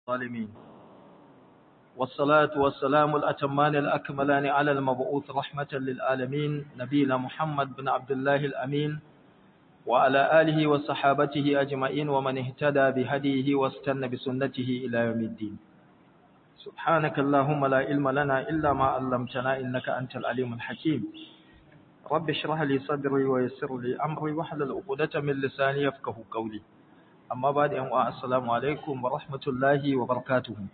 الظالمين والصلاة والسلام الأتمان الأكملان على المبعوث رحمة للعالمين نبينا محمد بن عبد الله الأمين وعلى آله وصحابته أجمعين ومن اهتدى بهديه واستنى بسنته إلى يوم الدين سبحانك اللهم لا علم لنا إلا ما علمتنا إنك أنت العليم الحكيم رب اشرح لي صدري ويسر لي أمري واحلل عقدة من لساني يفقه قولي amma ba da yan'uwa assalamu alaikum wa rahmatullahi wa barakatuhu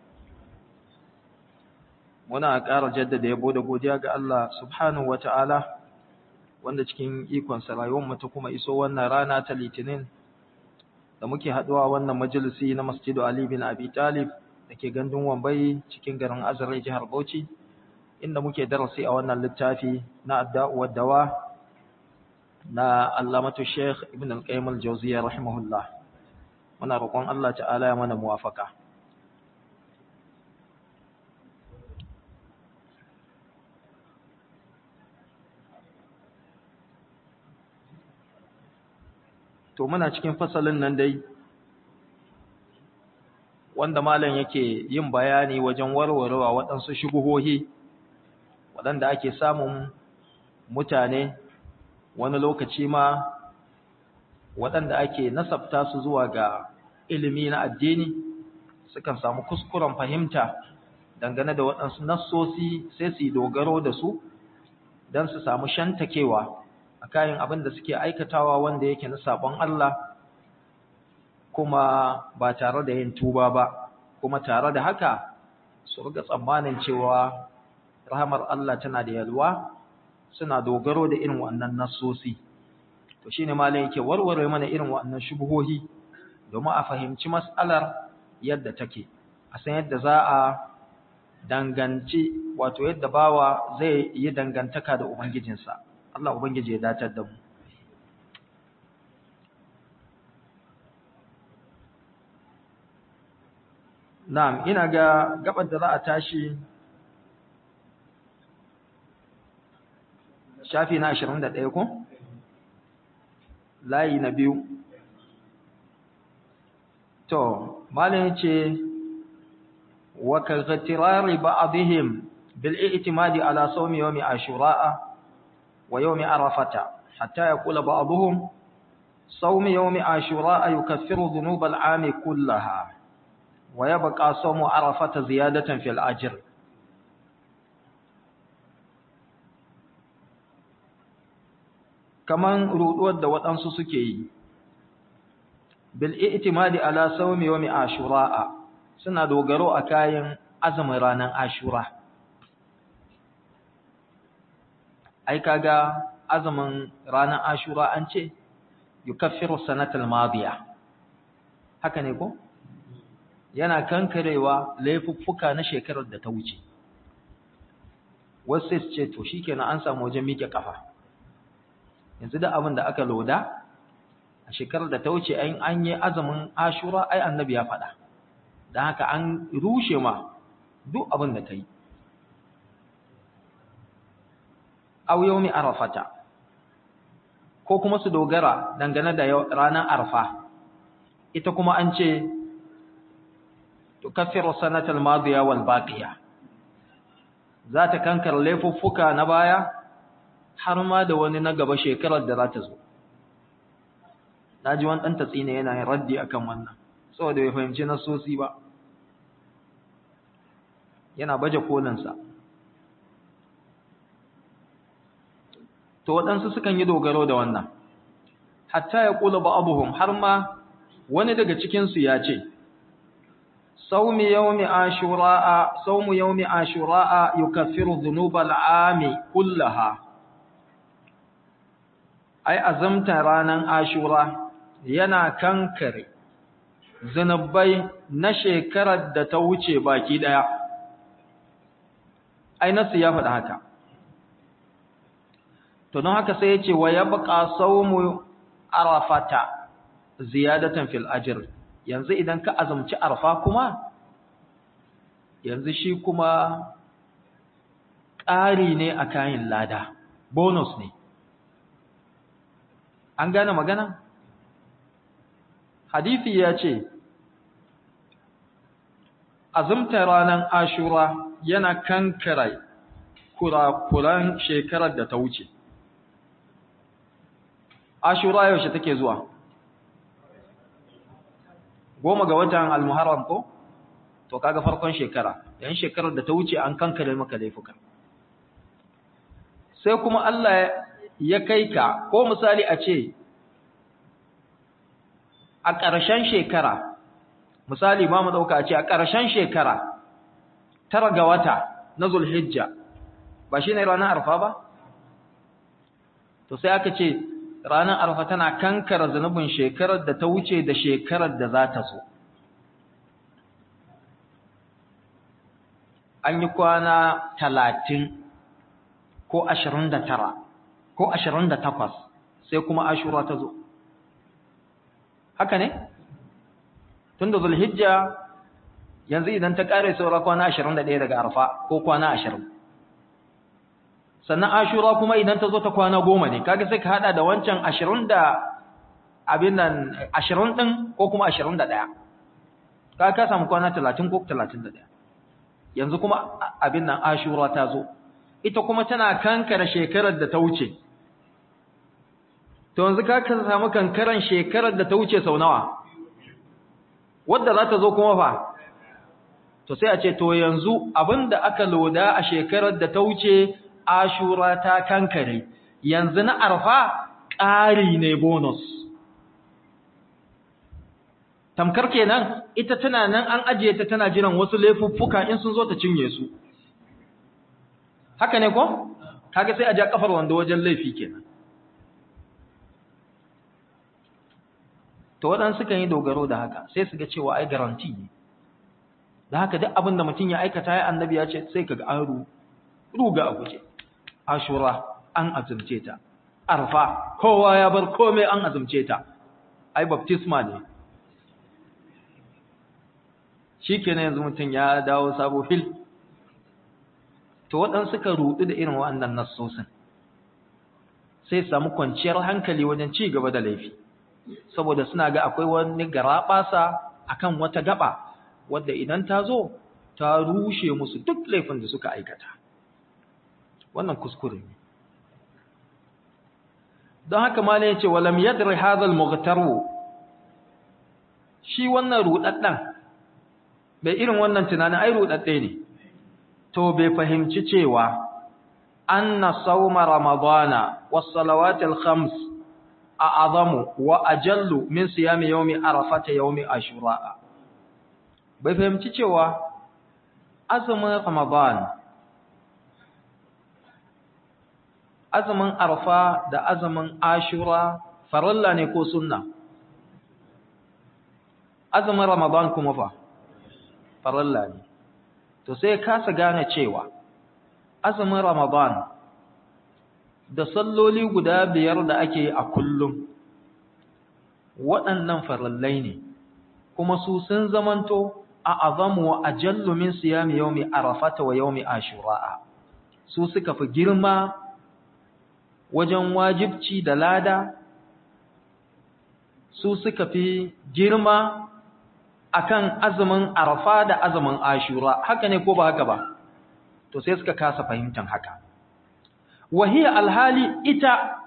muna ƙara jaddada yabo da godiya ga Allah subhanahu wa ta'ala wanda cikin ikonsa rayuwarmu ta kuma iso wannan rana ta litinin da muke haɗuwa wannan majalisi na masjidu Ali bin Abi Talib da ke gandun Wambai cikin garin Azare jihar Bauchi inda muke darasi a wannan littafi na adda'u dawa na Allamatu Sheikh Ibn Al-Qayyim Al-Jawziyya rahimahullah muna roƙon Allah ta'ala ya mana muwafaka to muna cikin fasalin nan dai wanda malam yake yin bayani wajen warwarewa waɗansu shubuhohi waɗanda ake samun mutane wani lokaci ma waɗanda ake nasabta su zuwa ga ilimi na addini sukan samu kuskuren fahimta dangane da waɗansu nassosi sai su yi dogaro da su don su samu shantakewa a kayan abin da suke aikatawa wanda yake na sabon Allah kuma ba tare da yin tuba ba kuma tare da haka su riga tsammanin cewa rahamar Allah tana da yalwa suna dogaro da irin wannan nassosi to shine malam yake warware mana irin wannan shubuhohi domin a fahimci mas'alar yadda take a san yadda za a danganci wato yadda bawa zai yi dangantaka da ubangijinsa Allah ubangiji ya datar da mu Na'am ina ga gabar da za a tashi shafi na 21 ko layi na biyu to malin yace wa kaghtirari ba'dihim bil i'timadi ala sawmi yawmi ashura wa yawmi arafata hatta yaqula ba'dhum sawmi yawmi ashura yukaffiru dhunub al-'am kullaha wa yabqa sawmu arafata ziyadatan fil ajr kaman ruduwar da waɗansu suke yi bil i'timadi ala sawmi yawmi ashura suna dogaro a kayan azumin ranar ashura ai kaga azumin ranar ashura an ce yukaffiru sanatal madiya haka ne ko yana kankarewa laifuffuka na shekarar da ta wuce wasu ce to shikenan an samu wajen miƙe kafa yanzu da abin da aka loda a shekarar da ta wuce an yi azumin ashura ai annabi ya faɗa don haka an rushe ma duk abin da ta yi au yaumi arafata ko kuma su dogara dangane da ranar arfa ita kuma an ce tukaffiru sanatal madiya wal baqiya za ta kankar laifuffuka na baya har ma da wani na gaba shekarar da za ta zo na ji wani ɗan tatsina yana yin raddi akan wannan saboda bai fahimci nasosi ba yana baje kolinsa to waɗansu sukan yi dogaro da wannan hatta ya ƙula ba abuhum har ma wani daga cikinsu ya ce saumi yaumi ashura'a saumu yaumi ashura'a yukaffiru dhunubal ami kullaha ai azamta ranan ashura yana kankare zanubai na shekarar da ta wuce baki daya ai nasu ya faɗa haka to don haka sai ya ce wa yabqa sawmu arafata ziyadatan fil ajr yanzu idan ka azumci arfa kuma yanzu shi kuma ƙari ne a kayan lada bonus ne an gane magana hadisi ya ce azumta ranar ashura yana kankara kurakuran shekarar da ta wuce ashura yaushe take zuwa goma ga watan almuharram ko to kaga farkon shekara yan shekarar da ta wuce an kankare maka laifuka sai kuma Allah ya kai ka ko misali a ce a ƙarshen shekara misali ba mu ɗauka a ce a ƙarshen shekara tara ga wata na zulhijja ba shi ne ranar arfa ba to sai aka ce ranar arfa tana kankara zunubin shekarar da ta wuce da shekarar da za ta so an yi kwana talatin ko ashirin da tara ko ashirin da takwas sai kuma ashura ta zo haka ne tun da zulhijja yanzu idan ta ƙare saura kwana ashirin da ɗaya daga arfa ko kwana ashirin sannan ashura kuma idan ta zo ta kwana goma ne kaga sai ka haɗa da wancan ashirin da abin nan ashirin ɗin ko kuma ashirin da ɗaya kaga ka samu kwana talatin ko talatin da ɗaya yanzu kuma abin nan ashura ta zo ita kuma tana kankara shekarar da ta wuce to yanzu ka samu kankaran shekarar da ta wuce sau nawa wadda za ta zo kuma fa to sai a ce to yanzu abinda aka loda a shekarar da ta wuce ashura ta kankare yanzu na arfa ƙari ne bonus tamkar kenan ita tana nan an ajiye ta tana jiran wasu laifuffuka in sun zo ta cinye su haka ne ko kaga sai a ja kafar wanda wajen laifi kenan to waɗansu sukan yi dogaro da haka sai su ga cewa ai garanti ne da haka duk abin da mutum ya aikata ya annabi ya ce sai kaga an ruga a guje ashura an azumce ta arfa kowa ya bar komai an azumce ta ai baptisma ne shikenan yanzu mutum ya dawo sabo fil to waɗansu suka rudu da irin waɗannan nassosin sai samu kwanciyar hankali wajen ci gaba da laifi saboda suna ga akwai wani garaɓasa akan wata gaba wadda idan ta zo ta rushe musu duk laifin da suka aikata wannan kuskure ne don haka ma ne ce walam yadri hadhal mughtaru shi wannan rudaddan bai irin wannan tunanin ai rudadde ne to bai fahimci cewa anna sawma ramadana was salawatil khams a'azamu wa ajallu min siyami yawmi arafata yawmi ashura bai fahimci cewa azumin ramadan azumin arfa da azumin ashura farilla ne ko sunna azumin ramadan kuma fa farilla ne to sai kasa gane cewa azumin ramadan da salloli guda biyar da ake a kullum waɗannan farallai ne kuma su sun zamanto a azamu wa ajallu min siyami yawmi arafata wa yawmi ashura su suka fi girma wajen wajibci da lada su suka fi girma akan azumin arafa da azumin ashura haka ne ko ba haka ba to sai suka kasa fahimtar haka wahiya alhali ita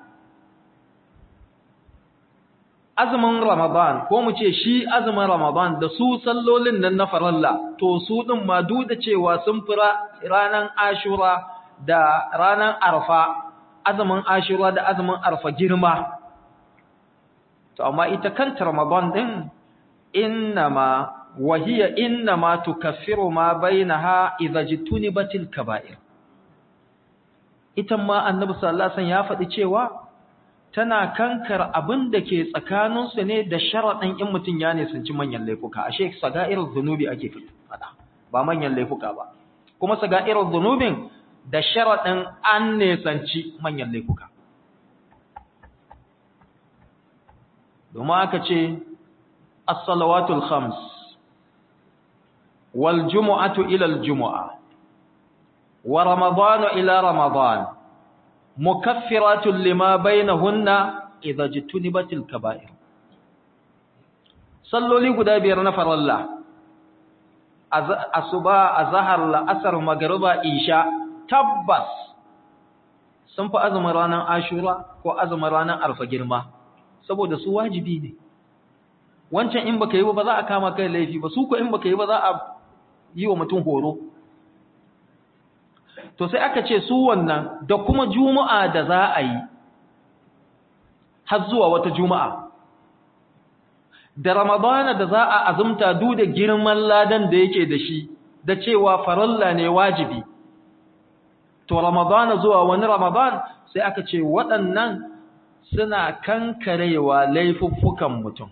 azumin ramadan ko mu ce shi azumin ramadan da su sallolin nan na faralla to su din ma duk da cewa sun fira ranan ashura da ranan arfa azumin ashura da azumin arfa girma to amma ita kanta ramadan din innama wahiya innama tukaffiru ma bainaha idza jitunibatil kaba'ir ita ma annabi sallallahu alaihi wasallam ya faɗi cewa tana kankar abin da ke tsakaninsu ne da sharaɗin in mutum ya nisanci manyan laifuka ashe saga'irar zunubi ake faɗa ba manyan laifuka ba kuma saga'irar zunubin da sharaɗin an nisanci manyan laifuka domin aka ce as-salawatul khams wal jumu'atu ila al-jumu'a wa ramadanu ila ramadan mukaffiratun lima bainahunna idza jitunibatil kaba'ir salloli guda biyar na faralla asuba azhar la'asar magriba isha tabbas sun fi azumin ranar ashura ko azumin ranar arfa girma saboda su wajibi ne wancan in baka yi ba za a kama kai laifi ba su ko in baka yi ba za a yi wa mutum horo to sai aka ce su wannan da kuma juma'a da za a yi har zuwa wata juma'a da ramadana da za a azumta duk da girman ladan da yake da shi da cewa faralla ne wajibi to ramadana zuwa wani ramadan sai aka ce waɗannan suna kankarewa laifuffukan mutum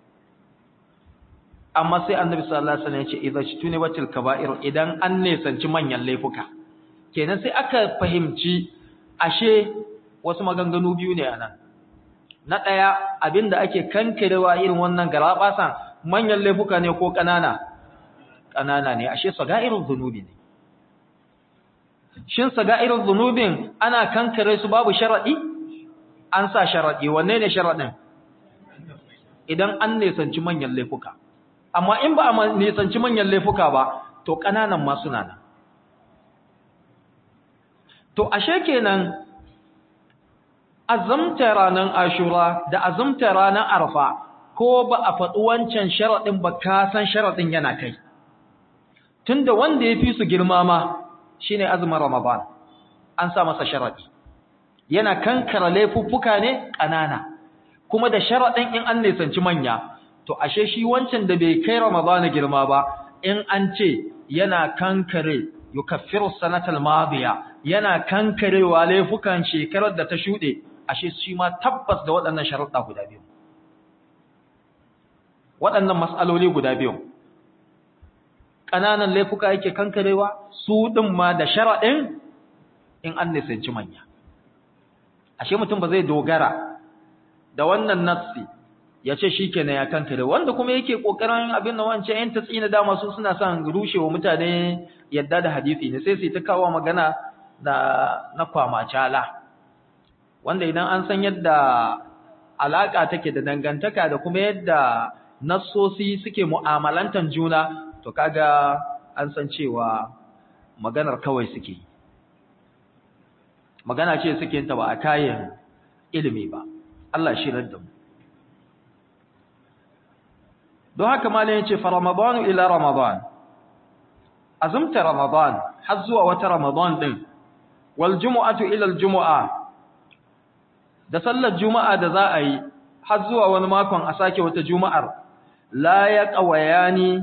amma sai annabi sallallahu alaihi wasallam ya ce idza shtunibatil kaba'ir idan an nesanci manyan laifuka kenan sai aka fahimci ashe wasu maganganu biyu ne anan na daya abinda ake kankarewa irin wannan garabasan manyan laifuka ne ko kanana kanana ne ashe saga'irul dhunubi ne shin saga'irul dhunubin ana kankare su babu sharadi an sa sharadi wanne ne sharadin idan an nesanci manyan laifuka amma in ba a nisanci manyan laifuka ba to ƙananan ma suna nan to ashe kenan azumta ranar ashura da azumta ranar arfa ko ba a faɗi wancan sharaɗin ba ka san sharaɗin yana kai tunda wanda ya fi su girma ma shine azumin ramadan an sa masa sharaɗi yana kankara laifuffuka ne ƙanana kuma da sharaɗin in an nisanci manya to ashe shi wancan da bai kai Ramadan girma ba in an ce yana kankare yukaffiru sanatal madiya yana kankarewa laifukan shekarar da ta shude ashe shi ma tabbas da waɗannan sharuɗa guda biyu waɗannan mas'aloli guda biyu ƙananan laifuka yake kankarewa su ɗin ma da sharaɗin in an nisanci manya ashe mutum ba zai dogara da wannan nassi ya ce shi kenan ya kankare wanda kuma yake kokarin abin da wancan yan tatsina dama su suna son rushewa mutane yadda da hadisi ne sai su ta kawo magana da na kwamacala wanda idan an san yadda alaka take da dangantaka da kuma yadda nassosi suke mu'amalantan juna to kaga an san cewa maganar kawai suke magana ce suke ta ba a kayan ilimi ba Allah shirar da mu don haka malin yace fa ramadanu ila ramadan azumta ramadan har zuwa wata ramadan din wal jumu'atu ila al jumu'a da sallar juma'a da za a yi har zuwa wani makon a sake wata juma'ar la ya qawayani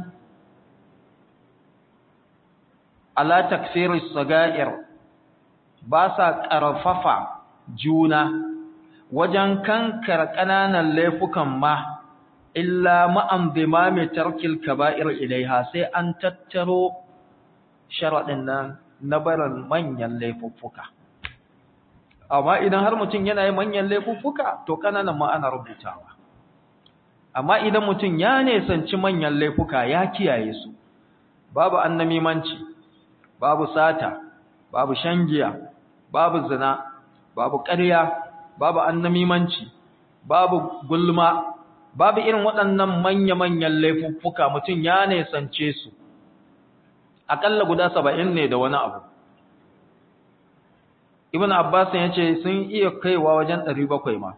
ala takfiri sagair ba sa karfafa juna wajen kankar ƙananan laifukan ma illa ma'am dimami tarkil kaba'ir ilaiha sai an tattaro sharaɗin nan na barin manyan laifuffuka amma idan har mutum yana yi manyan laifuffuka to kananan ma ana rubutawa amma idan mutum ya nesanci manyan laifuka ya kiyaye su babu annamimanci babu sata babu shangiya babu zina babu ƙarya babu annamimanci babu gulma babu irin waɗannan manya-manyan laifuffuka mutum ya nesance su aƙalla guda saba'in ne da wani abu ibn abbas ya ce sun iya kaiwa wajen ɗari bakwai ma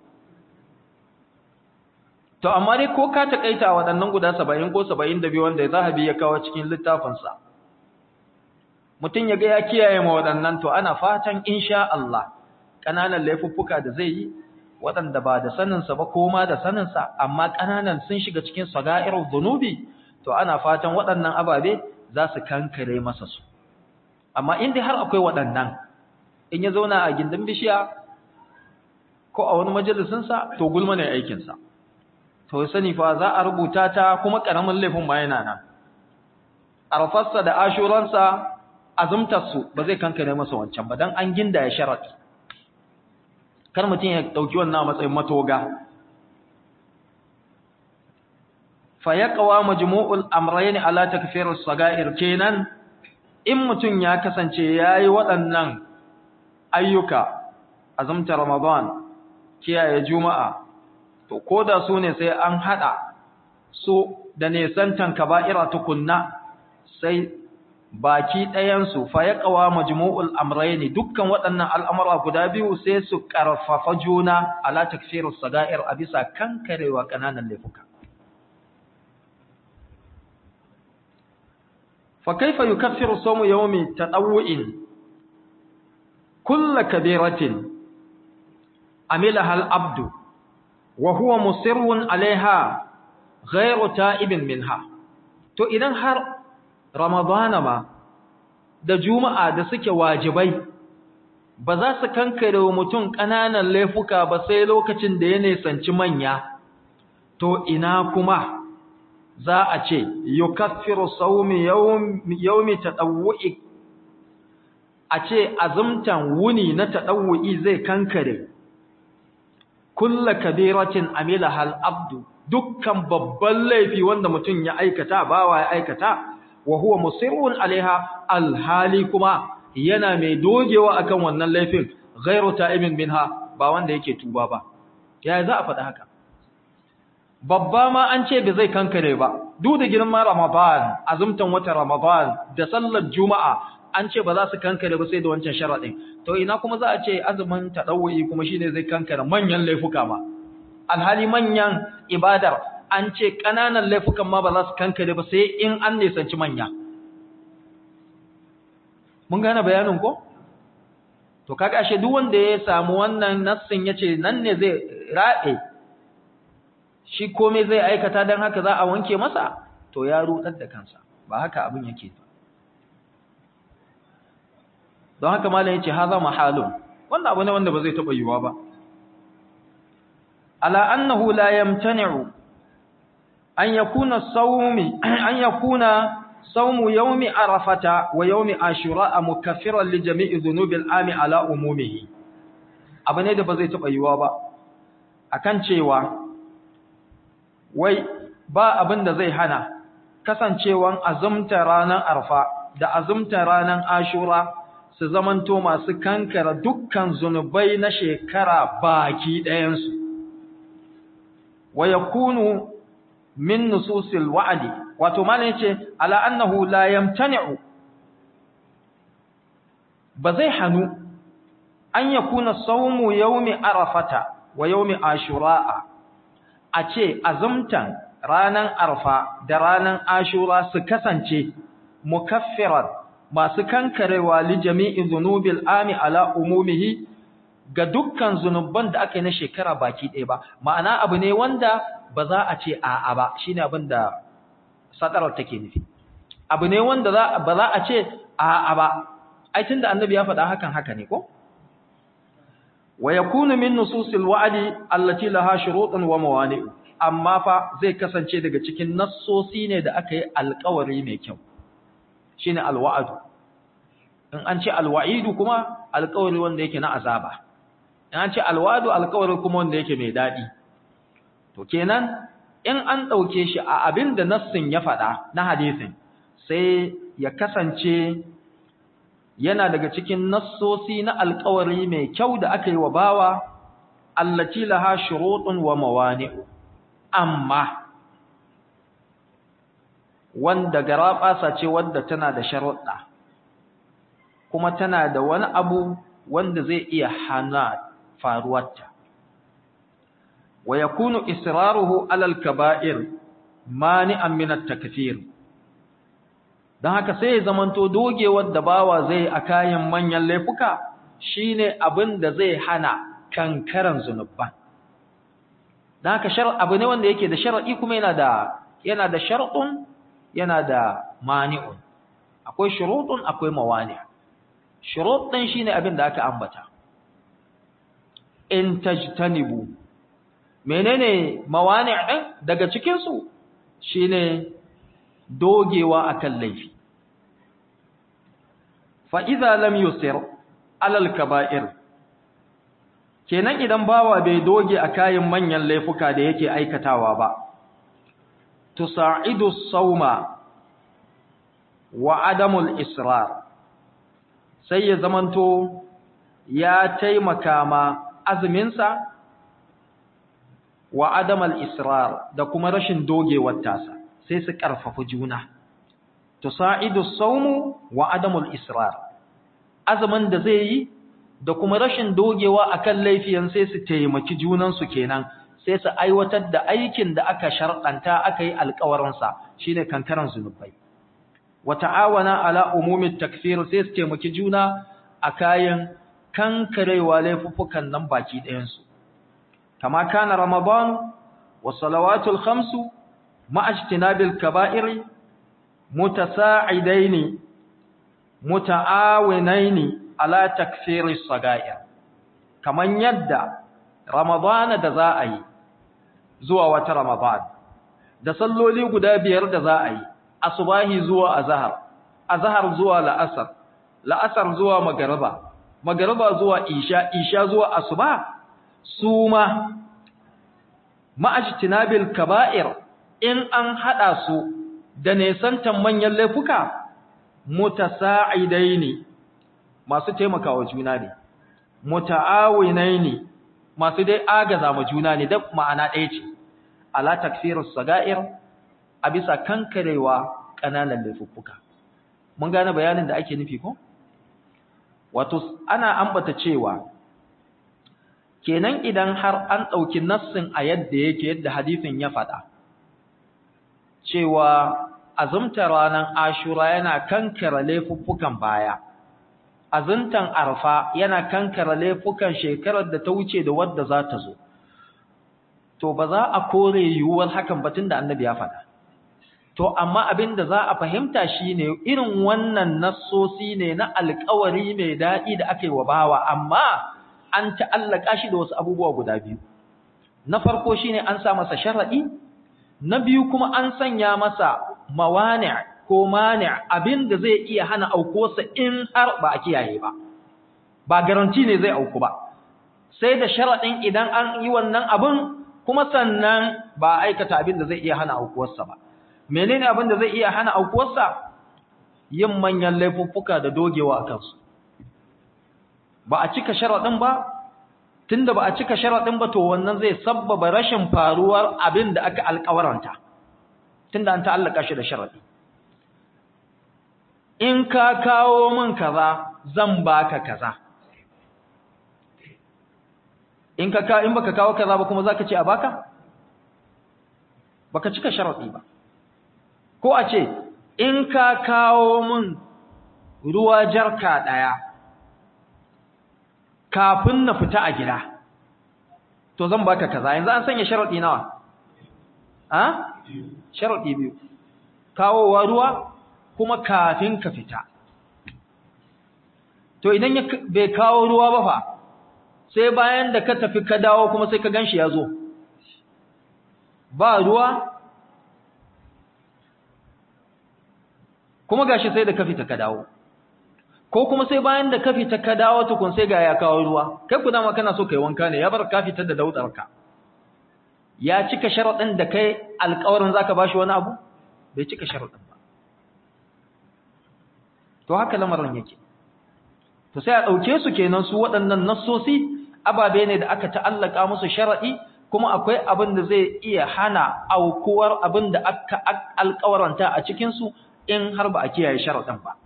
to amma dai ko ka taƙaita waɗannan guda saba'in ko saba'in da biyu wanda zahabi ya kawo cikin littafinsa mutum ya ga ya kiyaye ma waɗannan to ana fatan insha Allah ƙananan laifuffuka da zai yi waɗanda ba da saninsa ba ko ma da saninsa amma ƙananan sun shiga cikin saga'irul dhunubi to ana fatan waɗannan ababe za su kankare masa su amma in dai har akwai waɗannan in ya zauna a gindin bishiya ko a wani majalisinsa to gulma ne aikinsa to sani fa za a rubuta ta kuma ƙaramin laifin ma yana nan arfarsa da ashuransa azumtarsu ba zai kankare masa wancan ba don an ginda ya sharaɗi kar mutum ya ɗauki wannan matsayin matoga fa yaqwa majmu'ul amrayn ala takfir as-saga'ir kenan in mutum ya kasance yayi waɗannan ayyuka azumta ramadan kiyaye juma'a to koda su ne sai an hada su da nesantan kaba'ira tukunna sai baki ɗayansu fa ya ƙawa majmu'ul amrayni dukkan waɗannan al'amura guda biyu sai su ƙarfafa juna ala takfirus saga'ir a bisa kankarewa ƙananan laifuka fa kaifa yukaffiru sawmu yawmi tadawwu'in kull kabiratin amilaha al-abdu wa huwa musirrun alaiha ghayru ta'ibin minha to idan har Ramadana ma da Juma'a da suke wajibai ba za su kankare wa mutum ƙananan laifuka ba sai lokacin da ya nisanci manya to ina kuma za a ce yukaffiru sawmi yawmi tadawwu'i a ce azumtan wuni na tadawwu'i zai kankare kulla kabiratin amila hal abdu dukkan babban laifi wanda mutum ya aikata bawa ya aikata wa huwa musirrun alaiha alhali kuma yana mai dogewa akan wannan laifin ghairu ta'ibin minha ba wanda yake tuba ba ya za a faɗa haka babba ma an ce bai zai kankare ba duk da girman ramadan azumtan wata ramadan da sallar juma'a an ce ba za su kankare ba sai da wancan sharadin to ina kuma za a ce azumin tadawwi kuma shine zai kankare manyan laifuka ma alhali manyan ibadar an ce ƙananan laifukan ma ba za su kankare ba sai in an nisanci manya. Mun gane bayanin ko? To, kaga ashe duk wanda ya samu wannan nassin ya ce nan ne zai raɗe, shi komai zai aikata don haka za a wanke masa, to ya ruɗar da kansa, ba haka abin yake ba. Don haka malam ya ce, ha za mahalun, wannan abu ne wanda ba zai taɓa yiwuwa ba. Ala annahu la yamtani'u أن يكون الصوم أن يكون صوم يوم عرفة ويوم عاشوراء مكفرا لجميع ذنوب العام على عمومه abane da ba zai taba yiwa ba akan cewa wai ba abin da zai hana kasancewan azumta ranar arfa da azumta ranar ashura su zamanto masu kankara dukkan zunubai na shekara baki ɗayansu wa yakunu min nususil wa'di wato malan yace ala annahu la yamtani'u ba zai hanu an yakuna sawmu yawmi arafata wa yawmi ashura a ce azumtan ranan arfa da ranan ashura su kasance mukaffiran masu kankarewa li jami'i dhunubil ami ala umumihi ga dukkan zunuban da aka yi na shekara baki ɗaya ba ma'ana abu ne wanda ba za a ce a'a ba shine abin da sadarar take nufi abu ne wanda ba za a ce a'a ba ai tunda annabi ya faɗa hakan haka ne ko wa yakunu min nususil wa'di allati laha shurutun wa mawani amma fa zai kasance daga cikin nassosi ne da aka yi alƙawari mai kyau shine alwa'du in an ce alwa'idu kuma alƙawari wanda yake na azaba in an ce alwa'du alƙawari kuma wanda yake mai daɗi to kenan in an ɗauke shi a abin da nassin ya faɗa na hadisin sai ya kasance yana daga cikin nassosi na alƙawari mai kyau da aka yi wa bawa allati laha shurutun wa mawani'u amma wanda garaɓasa ce wanda tana da sharuɗa kuma tana da wani abu wanda zai iya hana faruwarta wa yakunu israruhu alal kaba'ir mani'an min at-takfir dan haka sai ya zamanto dogewar da bawa zai a kayan manyan laifuka shine abin da zai hana kankaran zunuban dan haka shar abu ne wanda yake da shar'i kuma yana da yana da shar'un yana da mani'un akwai shurutun akwai mawani' shurut din shine abin da aka ambata in tajtanibu menene mawani' din daga cikin su shine dogewa akan laifi fa idza lam yusir alal kaba'ir kenan idan bawa bai doge a kayan manyan laifuka da yake aikatawa ba tusa'idu sauma wa adamul israr sai ya zamanto ya taimaka ma azuminsa wa adamal israr da kuma rashin dogewar tasa sai su karfafa juna tusa'idu as-sawmu wa adamul israr azumin da zai yi da kuma rashin dogewa akan laifiyan sai su taimaki junan su kenan sai su aiwatar da aikin da aka sharɗanta aka yi alƙawarin sa shine kankaran zunubai wa ta'awana ala umumit takfir sai su taimaki juna a kayan kankarewa laifuffukan nan baki ɗayan su kama kana ramadan wa salawatul khamsu ma'a ijtinabil kaba'iri متساعدين متعاونين على تكفير الصغائر kaman yadda ramadana da za a yi zuwa wata ramadan da salloli guda biyar da za a yi asubahi zuwa azhar azhar zuwa la'asar la'asar zuwa magriba magriba zuwa isha isha zuwa asuba suma ma'ajtinabil kaba'ir in an hada su da nesantan manyan laifuka mutasa'idaini masu taimakawa juna ne muta'awinaini masu dai agaza ma juna ne da ma'ana ɗaya ce ala takfirus saga'ir a bisa kankarewa ƙananan laifuka mun gane bayanin da ake nufi ko wato ana ambata cewa kenan idan har an ɗauki nassin a yadda yake yadda hadisin ya faɗa cewa azumta ranar ashura yana kankara laifuffukan baya azumtan arfa yana kankara laifukan shekarar da ta wuce da wadda za ta zo to ba za a kore yiwuwar hakan batun da annabi ya faɗa to amma abin da za a fahimta shine irin wannan nassosi ne na alƙawari mai daɗi da aka yi wa bawa amma an ta'allaka shi da wasu abubuwa guda biyu na farko shine an sa masa sharaɗi na biyu kuma an sanya masa mawani ko mani abin da zai iya hana aukuwarsa in har ba a kiyaye ba ba garanti ne zai auku ba sai da sharaɗin idan an yi wannan abin kuma sannan ba aikata abin da zai iya hana aukuwarsa ba menene abin da zai iya hana aukuwarsa yin manyan laifuffuka da dogewa a kansu ba a cika sharaɗin ba tunda ba a cika sharaɗin ba to wannan zai sabbaba rashin faruwar abin da aka alƙawaranta tunda an ta'allaka shi da sharaɗi in ka kawo min kaza zan baka kaza in ka in baka kawo kaza ba kuma zaka ce a baka baka cika sharaɗi ba ko a ce in ka kawo min ruwa jarka ɗaya kafin na fita a gida to zan baka kaza yanzu an sanya sharadi nawa a sharadi biyu kawowa ruwa kuma kafin ka fita to idan ya bai kawo ruwa ba fa sai bayan da ka tafi ka dawo kuma sai ka ganshi ya zo ba ruwa kuma gashi sai da ka fita ka dawo ko kuma sai bayan da ka fita ka dawo tukun sai ga ya kawo ruwa kai ku dama kana so kai wanka ne ya bar ka fita da daudarka ya cika sharadin da kai alƙawarin zaka bashi wani abu bai cika sharadin ba to haka lamarin yake to sai a dauke su kenan su waɗannan nassosi ababe ne da aka ta'allaka musu sharadi kuma akwai abin da zai iya hana aukuwar abin da aka alƙawaranta a cikin su in har ba a kiyaye sharadin ba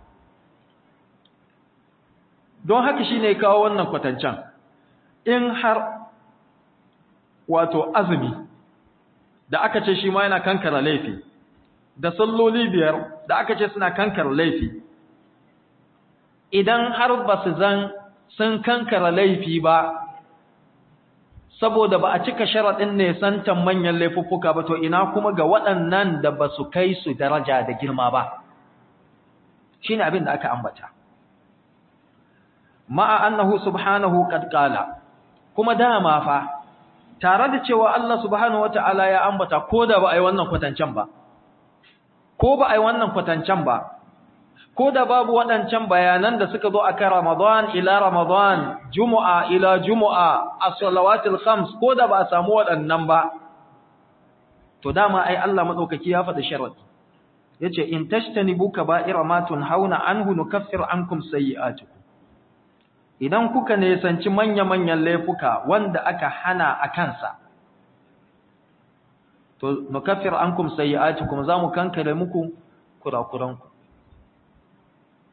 don haka shine kawo wannan kwatancan in har wato azumi da aka ce shi ma yana kankara laifi da salloli biyar da aka ce suna kankara laifi idan har ba su zan sun kankara laifi ba saboda ba a cika sharaɗin ne santan manyan laifuffuka ba to ina kuma ga waɗannan da ba su kai su daraja da girma ba shine abin da aka ambata ma'a annahu subhanahu qad qala kuma dama fa tare da cewa Allah subhanahu wata'ala ya ambata ko da ba ai wannan kwatancan ba ko ba ai wannan kwatancan ba ko da babu waɗancan bayanan da suka zo akan Ramadan ila Ramadan Jumu'a ila Jumu'a as-salawatil khams ko da ba a samu waɗannan ba to dama ai Allah madaukaki ya faɗi sharadi yace in tashtanibu kaba'ira ma tunhauna anhu nukaffir ankum sayyi'atikum idan kuka nesanci manya-manyan laifuka wanda aka hana a kansa to nukaffir ankum sayyi'atikum zamu kankare muku kurakuranku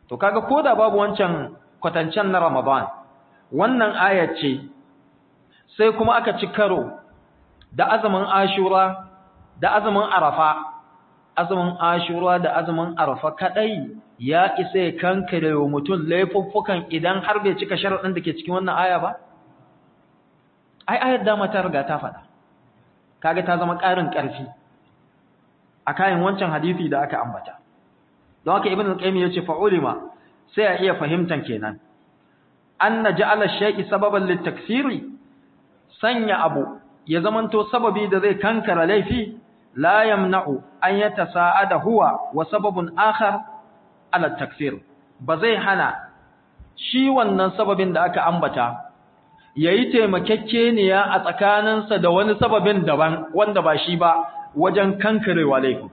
to kaga koda babu wancan kwatancen na Ramadan wannan ayat ce sai kuma aka ci karo da azumin Ashura da azumin Arafa azumin Ashura da azumin Arafa kadai ya isa ya kankare wa mutum laifuffukan idan har bai cika sharadin da ke cikin wannan aya ba ai ayar dama ta riga ta faɗa kaga ta zama ƙarin ƙarfi a kayan wancan hadisi da aka ambata don haka ibn al-qayyim yace fa ulima sai a iya fahimtan kenan anna ja'ala shay'i sababan litakthiri sanya abu ya zamanto sababi da zai kankara laifi la yamna'u an yatasa'ada huwa wa sababun akhar ala takfir ba zai hana shi wannan sababin da aka ambata yayi taimakekkeniya a tsakaninsa da wani sababin daban wanda ba shi ba wajen kankarewa laifi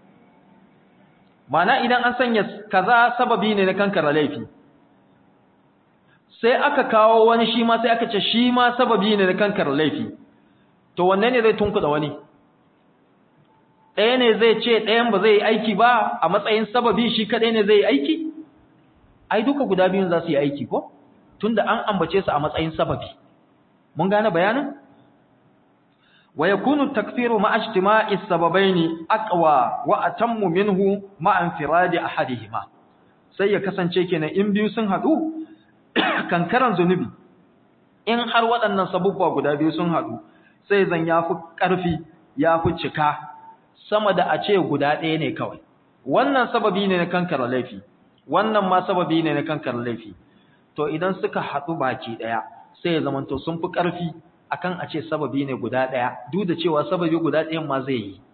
mana idan an sanya kaza sababi ne na kankara laifi sai aka kawo wani shi ma sai aka ce shi ma sababi ne na kankara laifi to wanne ne zai tunkuda wani ɗaya ne zai ce ɗayan ba zai yi aiki ba a matsayin sababi shi kaɗai ne zai yi aiki ai duka guda biyun za su yi aiki ko tunda an ambace su a matsayin sababi mun gane bayanin wa yakunu takfiru ma ijtima'i sababaini aqwa wa atammu minhu ma infiradi ahadihima sai ya kasance kenan in biyu sun hadu kankaran zunubi in har waɗannan sabubba guda biyu sun hadu sai zan yafi ƙarfi yafi cika sama da a ce guda ɗaya ne kawai wannan sababi ne na kankara laifi wannan ma sababi ne na kankara laifi to idan suka haɗu baki ɗaya sai ya zamanto sun fi ƙarfi akan a ce sababi ne guda ɗaya duk da cewa sababi guda ɗayan ma zai yi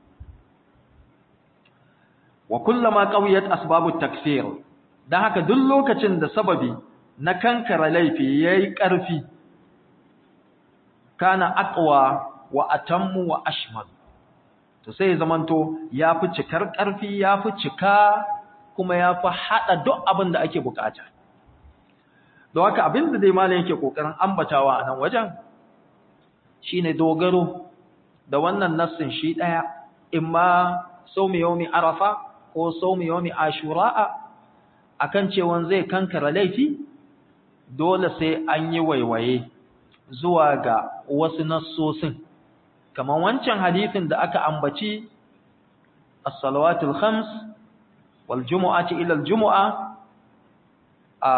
wa kullama qawiyat asbabut takfir dan haka duk lokacin da sababi na kankara laifi yayi ƙarfi kana aqwa wa atammu wa ashmal to sai ya zamanto yafi cikar ƙarfi yafi cika kuma yafi hada duk abin da ake bukata don haka abin da dai malam yake kokarin ambatawa a nan wajen shine dogaro da wannan nassin shi daya imma sawmi yawmi arafa ko sawmi yawmi ashura akan cewa zai kankara laifi dole sai an yi waiwaye zuwa ga wasu nassosin kamar wancan hadisin da aka ambaci as-salawatul khams wal jumu'ati ila al-jumu'a a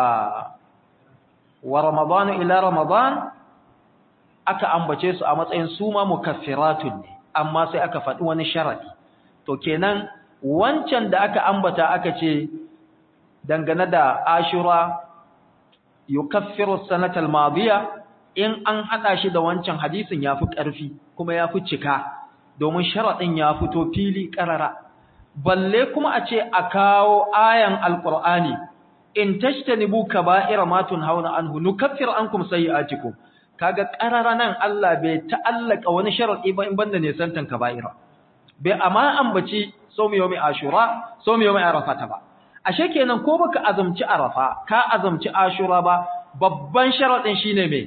wa ramadan ila ramadan aka ambace su a matsayin su ma mukaffiratun ne amma sai aka faɗi wani sharadi to kenan wancan da aka ambata aka ce dangane da ashura yukaffiru sanatal madiya in an hada shi da wancan hadisin yafi ƙarfi kuma yafi cika domin sharadin ya fito fili karara balle kuma a ce a kawo ayan alqur'ani in tashtanibu kaba'ira ma tunhauna anhu nukaffir ankum sayi'atikum kaga qarara nan Allah bai ta'allaka wani sharadi ba in banda ne santan kaba'ira bai amma ambaci sawmi yawmi ashura sawmi yawmi arafata ba ashe kenan ko baka azumci arafa ka azumci ashura ba babban sharadin shine me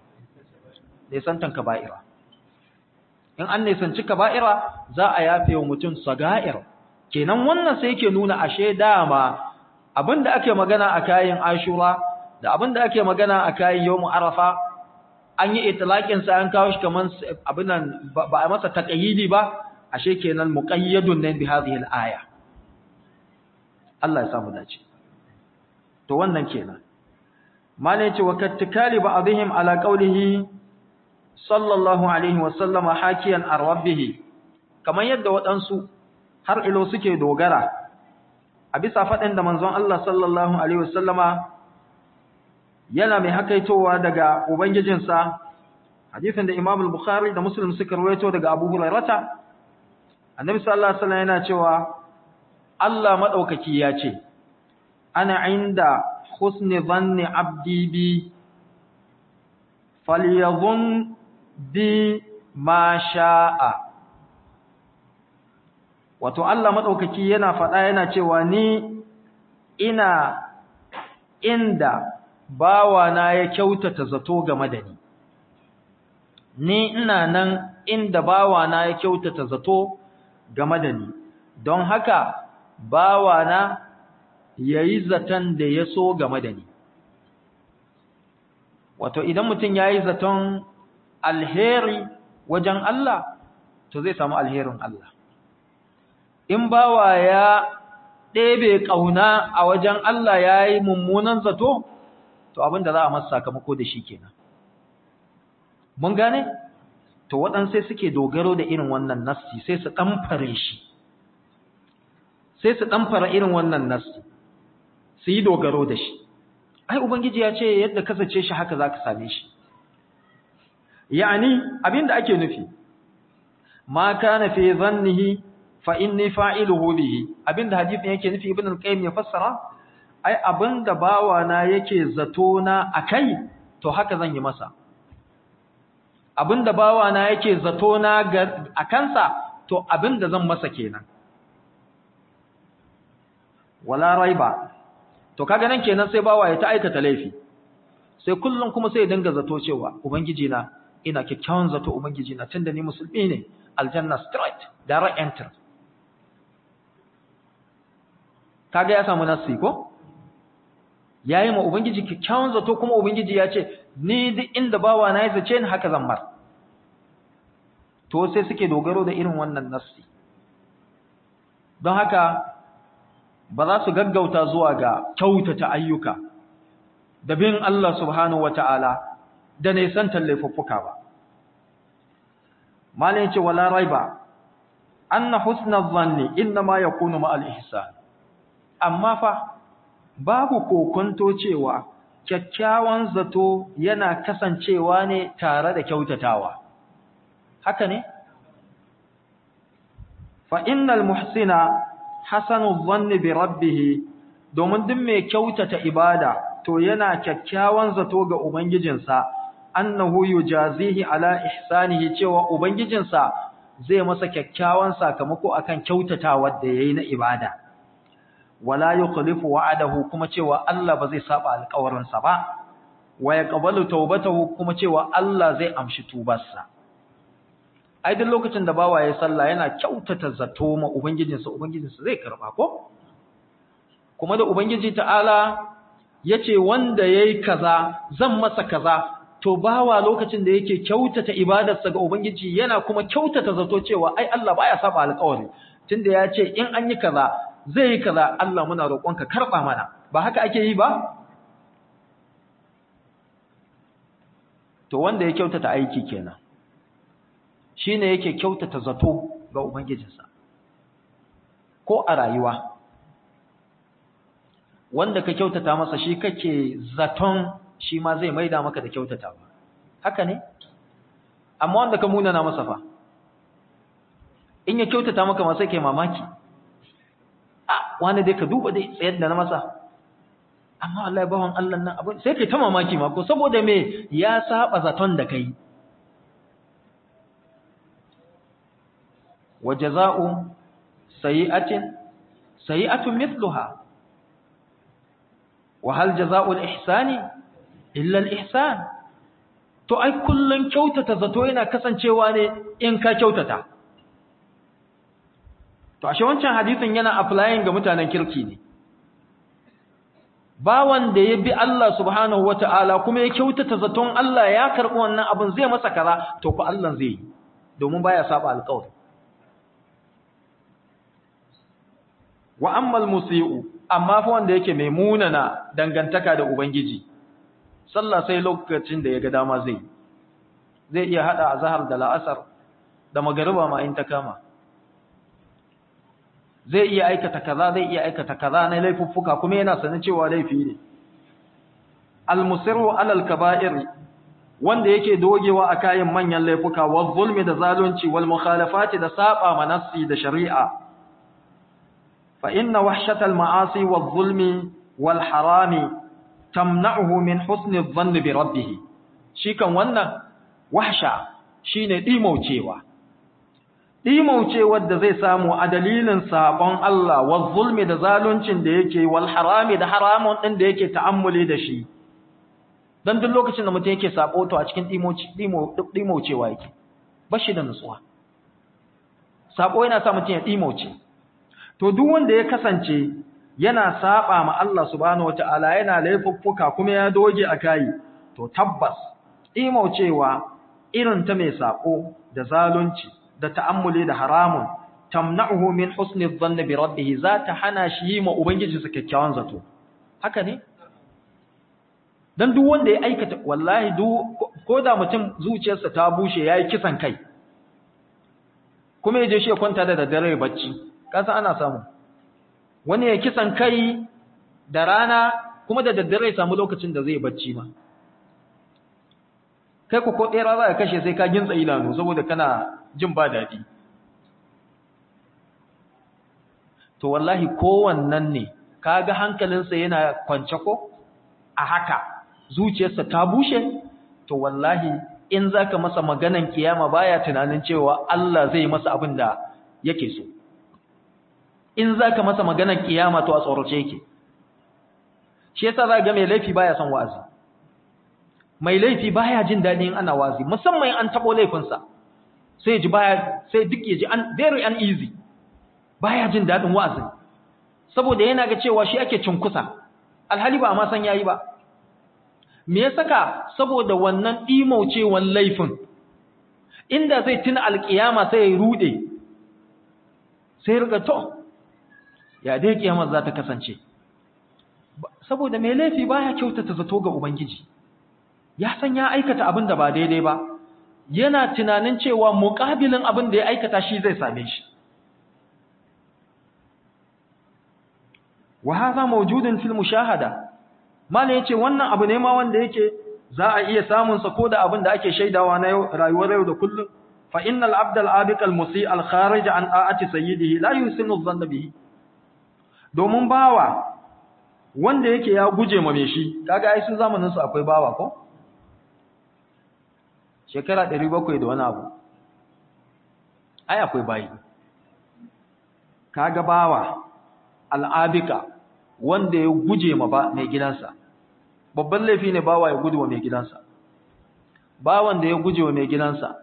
ne santan kaba'ira in an nisanci kaba'ira za a yafe wa mutum saga'ir kenan wannan sai yake nuna ashe dama abinda ake magana a kayan ashura da abinda ake magana a kayan yawmu arafa an yi itlaqin sa an kawo shi kaman abin nan ba a masa taqyidi ba ashe kenan muqayyadun ne bi hadhihi al-aya Allah ya samu dace to wannan kenan malai ce wa kattikali ba'dihim ala qawlihi sallallahu alaihi wa sallama hakiyan ar-rabbih kaman yadda waɗansu har ilo suke dogara a bisa faɗin da manzon Allah sallallahu alaihi wa sallama yana mai hakaitowa daga ubangijinsa hadisin da Imam al-Bukhari da Muslim suka rawaito daga Abu Hurairah Annabi sallallahu alaihi wasallam yana cewa Allah madaukaki ya ce ana inda husni dhanni abdi bi falyadhun bi ma sha'a wato Allah madaukaki yana faɗa yana cewa ni ina inda bawana ya kyautata zato game da ni ni ina nan inda bawana ya kyautata zato game da ni don haka bawana yayi zaton da ya so game da ni wato idan mutum yayi zaton alheri wajen Allah to zai samu alherin Allah in bawa ya ɗebe ƙauna a wajen Allah yayi mummunan zato to abinda za a masa sakamako da shi kenan mun gane to waɗansu suke dogaro da irin wannan nassi sai su ɗamfare shi sai su ɗamfara irin wannan nassi su yi dogaro da shi ai ubangiji ya ce yadda kasace shi haka za ka same shi yani abinda ake nufi ma kana fi zannihi fa inni fa'iluhu bihi abinda hadisin yake nufi ibn al-qayyim ya fassara ai abinda bawa na yake zato na akai to haka zan yi masa abinda bawa na yake zato na a kansa to abinda zan masa kenan wala raiba to kaga nan kenan sai bawa ya ta aikata laifi sai kullum kuma sai ya dinga zato cewa ubangiji na ina kyakkyawan zato ubangiji na tunda ni musulmi ne aljanna straight direct enter kaga ya samu nasi ko yayi ma ubangiji kyakkyawan zato kuma ubangiji ya ce ni duk inda bawa na ya zace ni haka zan mar to sai suke dogaro da irin wannan nasi don haka ba za su gaggauta zuwa ga kyautata ayyuka da bin Allah subhanahu wata'ala da nisan laifuffuka ba malin ce wala raiba anna husna dhanni inma yakunu ma al-ihsan amma fa babu kokonto cewa kyakkyawan zato yana kasancewa ne tare da kyautatawa haka ne fa innal muhsina hasanu dhanni bi rabbih domin duk mai kyautata ibada to yana kyakkyawan zato ga ubangijinsa annahu yujazihi ala ihsanihi cewa ubangijinsa zai masa kyakkyawan sakamako akan kyautatawar da yayi na ibada wala yukhlifu wa'adahu kuma cewa Allah ba zai saba alƙawarinsa ba wa yaqbalu tawbatahu kuma cewa Allah zai amshi tubarsa ai duk lokacin da bawa ya sallah yana kyautata zato ma ubangijinsa ubangijinsa zai karba ko kuma da ubangiji ta'ala yace wanda yayi kaza zan masa kaza to bawa lokacin da yake kyautata ibadarsa ga ubangiji yana kuma kyautata zato cewa ai Allah baya saba alƙawari tunda ya ce in an yi kaza zai yi kaza Allah muna roƙonka karba mana ba haka ake yi ba to wanda ya kyautata aiki kenan shine yake kyautata zato ga ubangijinsa ko a rayuwa wanda ka kyautata masa shi kake zaton shi ma zai maida maka da kyautata ba haka ne amma wanda ka munana masa fa in ya kyautata maka ma sai kai mamaki a wani dai ka duba dai tsayar da na masa amma wallahi bawan Allah nan abin sai kai ta mamaki ma ko saboda me ya saba zaton da kai wa jazaa'u sayi'atin sayi'atun mithluha wa hal jazaa'u al-ihsani illa al-ihsan to ai kullun kyautata zato yana kasancewa ne in ka kyautata to ashe wancan hadisin yana applying ga mutanen kirki ne bawan da ya bi Allah subhanahu wata'ala kuma ya kyautata zaton Allah ya karɓi wannan abin zai masa kaza to fa Allah zai yi domin baya saba alƙawari wa ammal musii'u amma fa wanda yake mai munana dangantaka da ubangiji sallah sai lokacin da ya ga dama zai zai iya hada azhar da la'asar da magariba ma in ta kama zai iya aikata kaza zai iya aikata kaza na laifuffuka kuma yana sanin cewa laifi ne al-musirru alal kaba'ir wanda yake dogewa a kayan manyan laifuka wa zulmi da zalunci wal mukhalafati da saba manassi da shari'a fa inna wahshatal ma'asi wal zulmi wal harami tamna'uhu min husni dhanni bi rabbih shi kan wannan wahsha shine dimaucewa dimaucewar da zai samu a dalilin sabon Allah wa zulmi da zaluncin da yake wal harami da haramun din da yake ta'ammuli da shi dan duk lokacin da mutum yake sabo to a cikin dimaucewa yake bashi da nutsuwa sabo yana sa mutum ya dimauce to duk wanda ya kasance yana saba ma Allah subhanahu wataala yana laifuffuka kuma ya doge a kai to tabbas imaucewa irin ta mai sako da zalunci da ta'ammuli da haramun tamna'uhu min husni dhanni bi rabbih za ta hana shi yi ma ubangiji su kyakkyawan zato haka ne dan duk wanda ya aikata wallahi duk ko da mutum zuciyarsa ta bushe yayi kisan kai kuma ya je shi ya kwanta da daddare bacci kasa ana samu wani ya kisan kai da rana kuma da daddare ya samu lokacin da zai bacci ma kai ku ko ɗera za ka kashe sai ka gintsa idanu saboda kana jin ba daɗi to wallahi kowannan ne kaga hankalinsa yana kwance ko a haka zuciyarsa ta bushe to wallahi in zaka masa maganan kiyama baya tunanin cewa Allah zai masa abin da yake so in zaka masa maganan kiyama to a tsorace yake shi yasa za ga mai laifi baya son wa'azi mai laifi baya jin daɗin ana wazi musamman an tabo laifinsa sai ji baya sai duk ya ji an very uneasy baya jin daɗin wa'azin saboda yana ga cewa shi ake cinkusa alhali ba ma san yayi ba me ya saka saboda wannan imaucewan laifin inda zai tuna alkiyama sai ya rude sai riga to ya dai kiyamar za ta kasance saboda mai laifi baya kyautata zato ga ubangiji ya san ya aikata abin da ba daidai ba yana tunanin cewa muƙabilin abin da ya aikata shi zai same shi wa hadha mawjudun fil mushahada malai yace wannan abu ne ma wanda yake za a iya samun sa koda abin da ake shaidawa na rayuwar yau da kullum fa innal abda al abiq al musi al kharij an aati sayyidihi la yusinu dhanna bihi domin bawa wanda yake ya guje ma me shi kaga ai sun zamanin su akwai bawa ko shekara 700 da wani abu ai akwai bayi kaga bawa al'abika wanda ya guje ma ba mai gidansa babban laifi ne bawa ya gudu wa mai gidansa bawan da ya guje wa mai gidansa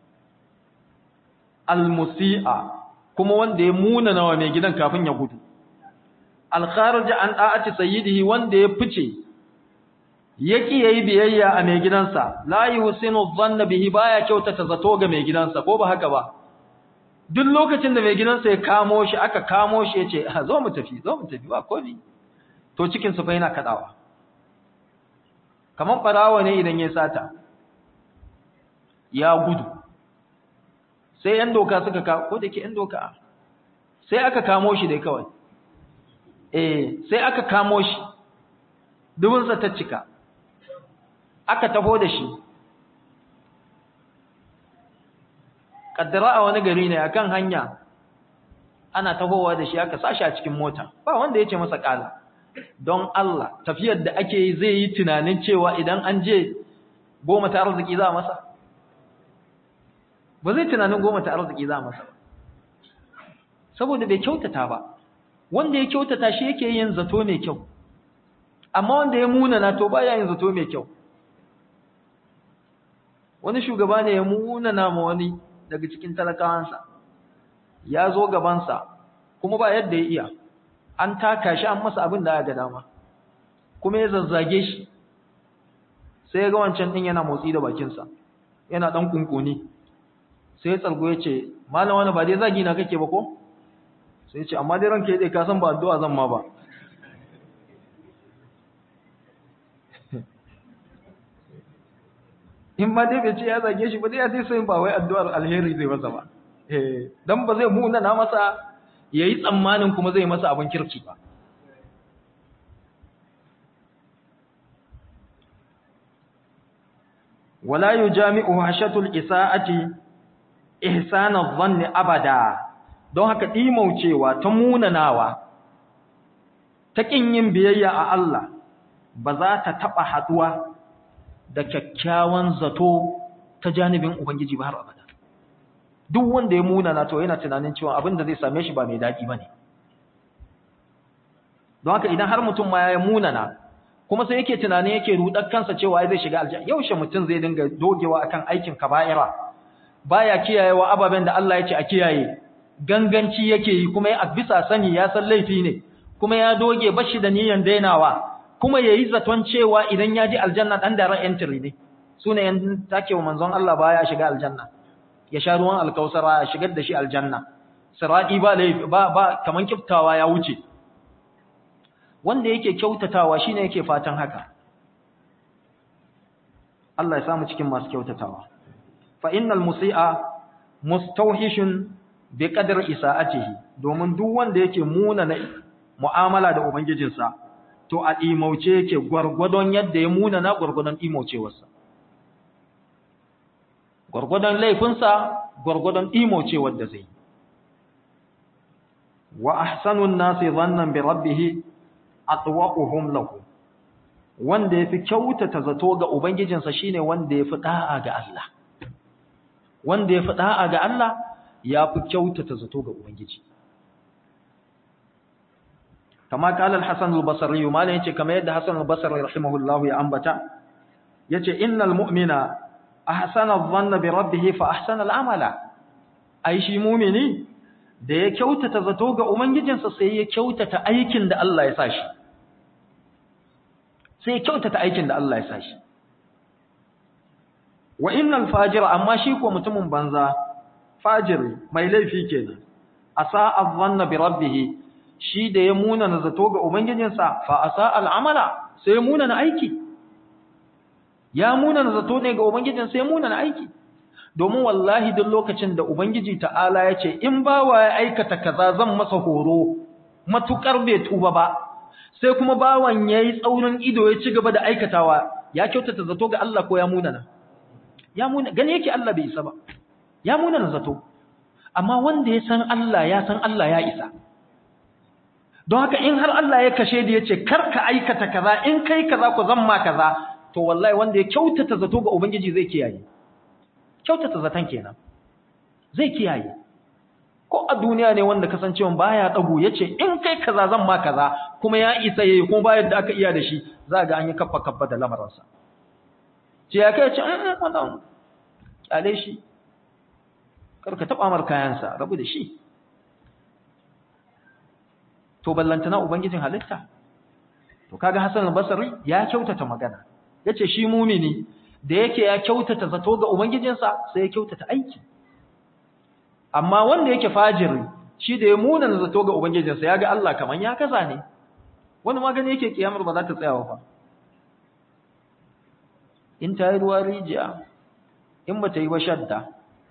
almusi'a kuma wanda ya muna nawa mai gidan kafin ya gudu alkharij an da'ati sayyidihi wanda ya fice yaki yayi biyayya a mai gidansa la yusinu dhanna bihi baya kyautata zato ga mai gidansa ko ba haka ba duk lokacin da mai gidansa ya kamo shi aka kamo shi yace zo mu tafi zo mu tafi ba komi to cikin sa fa yana kadawa kaman farawa ne idan ya sata ya gudu sai yan doka suka ka ko dake yan doka sai aka kamo shi dai kawai eh sai aka kamo shi dubun sa ta cika aka tafo da shi kaddara a wani gari ne akan hanya ana tahowa da shi aka sashi a cikin mota ba wanda yace masa kala don Allah tafiyar da ake yi zai yi tunanin cewa idan an je goma ta arziki za masa ba zai tunanin goma ta arziki za masa saboda bai kyautata ba wanda ya kyautata shi yake yin zato mai kyau amma wanda ya munana to baya yin zato mai kyau wani shugaba ne ya munana ma wani daga cikin talakawansa ya zo gabansa kuma ba yadda ya iya an taka shi an masa abin da ya ga dama kuma ya zazzage shi sai ya ga wancan din yana motsi da bakinsa yana dan kunkuni sai ya tsargo ya ce malam wani ba dai zagi na kake ba ko sai ya ce amma dai ranka ya ka san ba addu'a zan ma ba in ma dai bai ce ya zage shi ba dai ya sai sai ba wai addu'ar alheri zai masa ba eh dan ba zai muna na masa yayi tsammanin kuma zai masa abin kirki ba wala yujami'u hashatul isaati ihsana dhanni abada don haka dimaucewa ta munanawa ta kin yin biyayya a Allah ba za ta taba haduwa da kyakkyawan zato ta janibin Ubangiji ba har abada. Duk wanda ya munana to yana tunanin cewa abin da zai same shi ba mai daɗi ba ne. Don haka idan har mutum ma ya munana, kuma sai yake tunanin yake rudar kansa cewa zai shiga aljanna, yaushe mutum zai dinga dogewa akan aikin kaba'ira, baya kiyayewa ababen da Allah ya ce a kiyaye, ganganci yake yi kuma ya bisa sani ya san laifi ne, kuma ya doge bashi da niyyar dainawa kuma yayi zaton cewa idan ya ji aljanna dan da ran entry ne sune yan take wa manzon Allah baya shiga aljanna ya sha ruwan alkausara ya shigar da shi aljanna sirati ba laifi ba ba kaman kiftawa ya wuce wanda yake kyautatawa shine yake fatan haka Allah ya samu cikin masu kyautatawa fa innal musii'a mustawhishun bi qadri isa'atihi domin duk wanda yake muna na mu'amala da ubangijinsa to a imauce yake gwargwadon yadda ya muna na gwargwadon imaucewarsa gwargwadon laifinsa gwargwadon imaucewar da zai wa ahsanun nasi dhannan bi rabbih atwaquhum lahu wanda yafi kyautata zato ga ubangijinsa shine wanda yafi da'a ga Allah wanda yafi da'a ga Allah yafi kyautata zato ga ubangiji kama kala al-hasan al-basri malan yace kamar yadda hasan al-basri rahimahullahu ya ambata yace innal mu'mina ahsana adh-dhanna bi rabbih fa ahsana al-amala ai shi mu'mini da ya kyautata zato ga ubangijinsa sai ya kyautata aikin da Allah ya sa shi sai ya kyautata aikin da Allah ya sa shi wa innal fajira amma shi ko mutumin banza fajiri mai laifi kenan asa adhanna bi rabbih shi da ya muna na zato ga ubangijinsa fa asa al'amala sai ya muna na aiki ya muna na zato ne ga ubangijin sai ya muna na aiki domin wallahi duk lokacin da ubangiji ta'ala ya ce in bawa ya aikata kaza zan masa horo matukar bai tuba ba sai kuma bawan yayi tsaurin ido ya ci gaba da aikatawa ya kyautata zato ga Allah ko ya munana ya munana gani yake Allah bai isa ba ya munana zato amma wanda ya san Allah ya san Allah ya isa don haka in har Allah ya kashe da yace kar ka aikata kaza in kai kaza ko zan ma kaza to wallahi wanda ya kyautata zato ga ubangiji zai kiyaye kyautata zaton kenan zai kiyaye ko a duniya ne wanda kasancewa baya dagu yace in kai kaza zan ma kaza kuma ya isa yayi kuma bayar da aka iya da shi za ga an yi kaffa kaffa da lamarinsa ce ya kai ce in wannan kyale shi karka taba mar kayansa rabu da shi to ballantana ubangijin halitta to kaga Hassan al-Basri ya kyautata magana yace shi mumini da yake ya kyautata zato ga ubangijinsa sai ya kyautata aiki amma wanda yake fajiri shi da ya munana zato ga ubangijinsa ya ga Allah kaman ya kaza ne wani magani yake kiyamar ba za ta tsaya ba in ta yi ruwa rijiya in ba ta yi ba shadda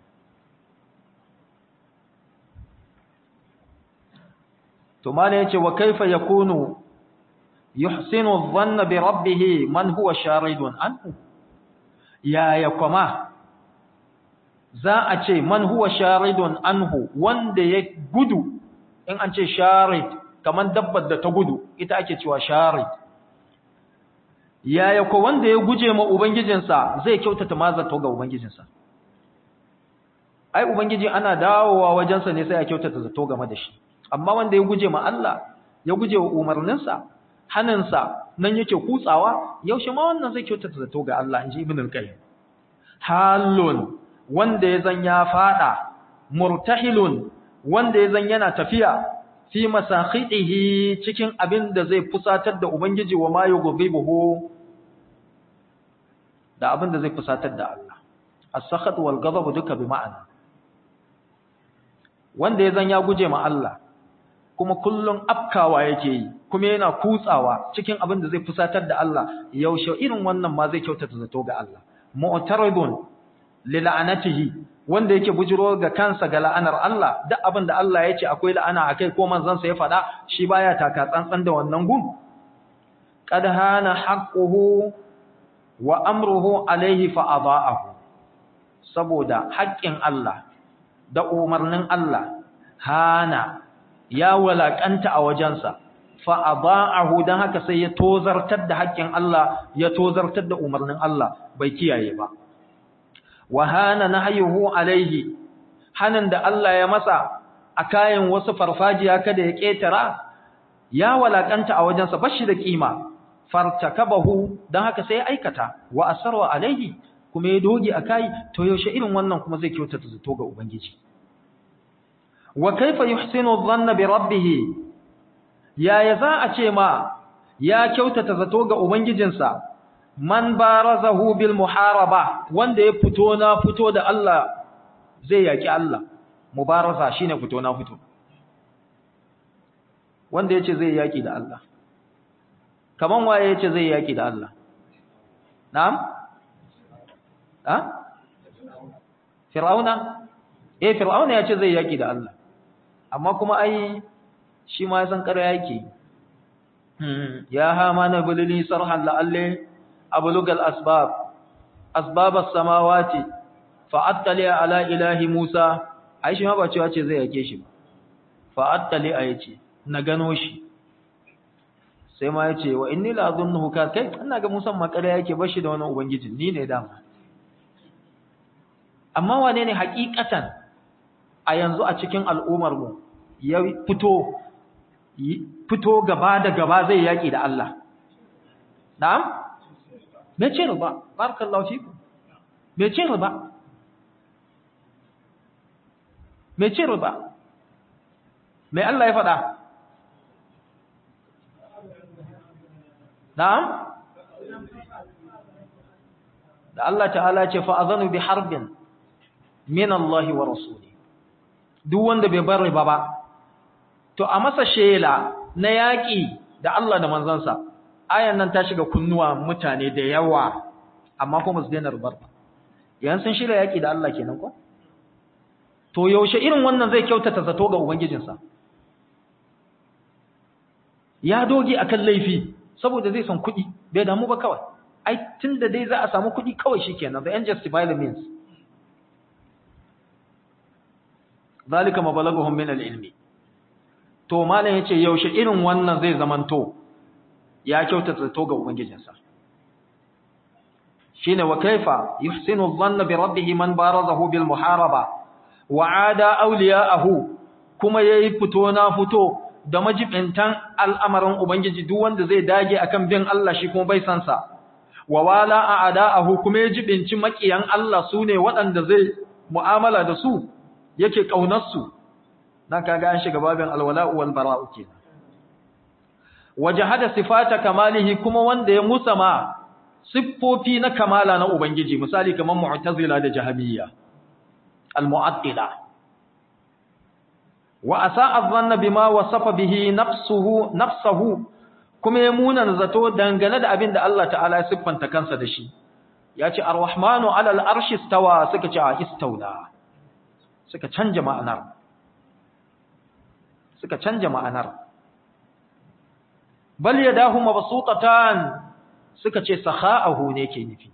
to mana yace wa kaifa yakunu yuhsinu dhanna bi rabbih man huwa sharidun anhu ya ya kuma za a ce man huwa sharidun anhu wanda ya gudu in an ce sharid kaman dabbar da ta gudu ita ake cewa sharid yaya ko wanda ya guje ma ubangijinsa zai kyautata mazato ga ubangijinsa ai ubangiji ana dawowa wajensa ne sai ya kyautata zato game da shi amma wanda ya guje ma Allah ya guje wa umarninsa haninsa nan yake kutsawa yaushe ma wannan zai kyautata zato ga Allah inji ibn al-qayyim halun wanda ya zan ya fada murtahilun wanda ya zan yana tafiya fi masakhidihi cikin abin da zai fusatar da ubangiji wa ma yughdibuhu da abin da zai fusatar da Allah as-sakhat wal ghadab duka bi ma'ana wanda ya zan ya guje ma Allah kuma kullun afkawa yake yi kuma yana kutsawa cikin abin da zai fusatar da Allah yaushe irin wannan ma zai kyautata zato ga Allah mu'taridun li la'anatihi wanda yake bujiro ga kansa ga la'anar Allah duk abin da Allah ya ce akwai la'ana akai ko manzon sa ya faɗa shi baya taka tsantsan da wannan gum qad hana haqquhu wa amruhu alaihi fa adaahu saboda haƙƙin Allah da umarnin Allah hana ya walakanta a wajensa fa adaahu dan haka sai ya tozartar da haƙƙin Allah ya tozartar da umarnin Allah bai kiyaye ba wa hana nahyuhu alaihi hanan da Allah ya masa a kayan wasu farfajiya kada ya ketara ya walakanta a wajensa bashi da kima fartakabahu dan haka sai ya aikata wa asarwa alaihi kuma ya doge akai to yaushe irin wannan kuma zai kyautata zato ga ubangiji wa kaifa yuhsinu dhanna bi rabbih yaya za a ce ma ya kyautata zato ga ubangijinsa man barazahu bil muharaba wanda ya fito na fito da Allah zai yaki Allah mubaraza shine fito na fito wanda yace zai yaki da Allah kaman waye yace zai yaki da Allah na'am ha fir'auna eh fir'auna yace zai yaki da Allah amma kuma ai shi ma ya san ƙarya yake ya hamana bulili sarhan la'alle ablugal asbab asbab as-samawati fa'attali ala ilahi Musa ai shi ma ba cewa ce zai yake shi ba fa'attali a yace na gano shi sai ma yace wa inni la azunnuhu ka kai ina ga Musa ma ƙarya yake bashi da wani ubangiji ni ne dama amma wane ne hakikatan a yanzu a cikin al'ummar mu ya fito fito gaba da gaba zai yaki da Allah na'am me ce ba barakallahu fiku me ce ba me ce ba me Allah ya faɗa na'am da Allah ta'ala ce fa azanu bi harbin min Allah wa rasuli duk wanda bai bar riba ba to a masa shela na yaƙi da Allah da manzansa ayan nan ta shiga kunnuwa mutane da yawa amma kuma su daina rubar ba yan sun shirya yaƙi da Allah kenan ko to yaushe irin wannan zai kyautata zato ga ubangijinsa ya doge akan laifi saboda zai san kuɗi bai damu ba kawai ai tunda dai za a samu kuɗi kawai shikenan the end justify the means zalika mabalaguhum min al-ilmi to malam yace yaushe irin wannan zai zamanto ya kyautata to ga ubangijinsa shine wa kaifa yuhsinu dhanna bi rabbih man barazahu bil muharaba wa ada awliya'ahu kuma yayi fito na fito da majibintan al'amarin ubangiji duk wanda zai dage akan bin Allah shi kuma bai san sa wa wala a'da'ahu kuma ya jibinci makiyan Allah sune waɗanda zai mu'amala da su yake kaunar su dan kaga an shiga babin alwala'u wal bara'u kenan wajahada sifata kamalihi kuma wanda ya musama siffofi na kamala na ubangiji misali kamar mu'tazila da jahamiyya al-mu'attila wa asa'a dhanna bima wasafa bihi nafsuhu nafsuhu kuma ya muna zato dangane da abin da Allah ta'ala ya siffanta kansa da shi ya ce ar-rahmanu 'ala al-arshi istawa suka ce a istawla suka canja ma'anar suka canja ma'anar bal yadahu mabsutatan suka ce sakha'ahu ne ke nufi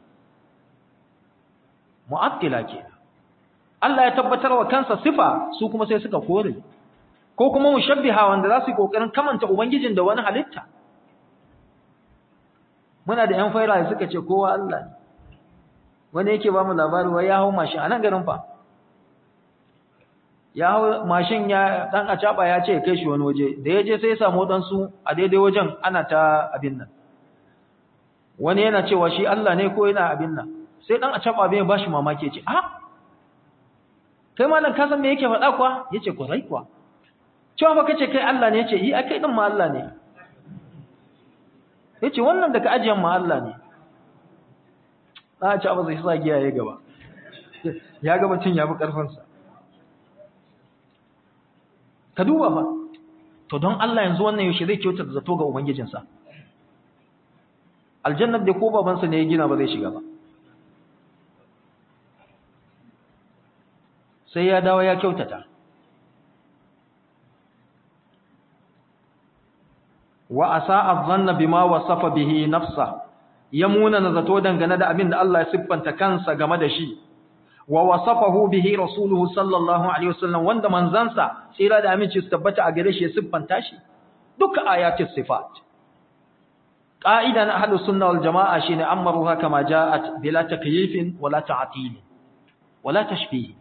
mu'attila kenan Allah ya tabbatar wa kansa sifa su kuma sai suka kore ko kuma mushabbiha wanda za su yi kokarin kamanta ubangijin da wani halitta muna da yan faira suka ce kowa Allah ne wani yake ba mu labari wai ya hau mashin a nan garin fa ya hau mashin ya dan acaba ya ce ya kai shi wani waje da ya je sai ya samu wadansu a daidai wajen ana ta abin nan wani yana cewa shi Allah ne ko yana abin nan sai dan acaba bai ba shi mamaki ya ce a kai malam ka san me yake faɗa kuwa yace ko rai kuwa cewa fa kace kai Allah ne yace yi a kai din ma Allah ne yace wannan da ka ajiyan ma Allah ne a ci abu zai sa giya ya gaba ya gaba cin ya fi karfin sa ka duba fa to don Allah yanzu wannan yaushe zai kyauta zato ga ubangijinsa aljannat da ko babansa ne ya gina ba zai shiga ba sai ya dawo ya kyautata wa asa'a dhanna bima wasafa bihi nafsa yamuna nazato dangane da abin da Allah ya siffanta kansa game da shi wa wasafahu bihi rasuluhu sallallahu alaihi wasallam wanda manzansa tsira da aminci su tabbata a gare shi ya siffanta shi duka ayatus sifat qa'idan ahlus sunna wal jamaa shine amaruha kama ja'at bila takyifin wala ta'til wala tashbih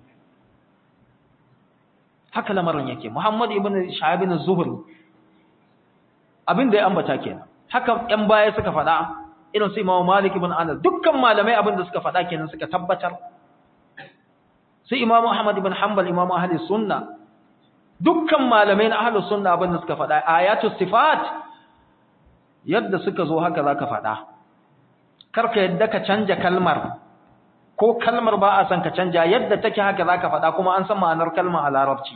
haka lamarin yake Muhammad ibn Shahab ibn Zuhri abinda ya ambata kenan haka ɗan baya suka faɗa irin su Imam Malik ibn Anas dukkan malamai abinda suka faɗa kenan suka tabbatar sai Imam Ahmad ibn Hanbal Imam Ahli Sunna dukkan malamai na ahlus sunna abin da suka faɗa ayatu sifat yadda suka zo haka zaka faɗa karka yadda ka canja kalmar ko kalmar ba a san ka canja yadda take haka zaka faɗa kuma an san ma'anar kalmar a larabci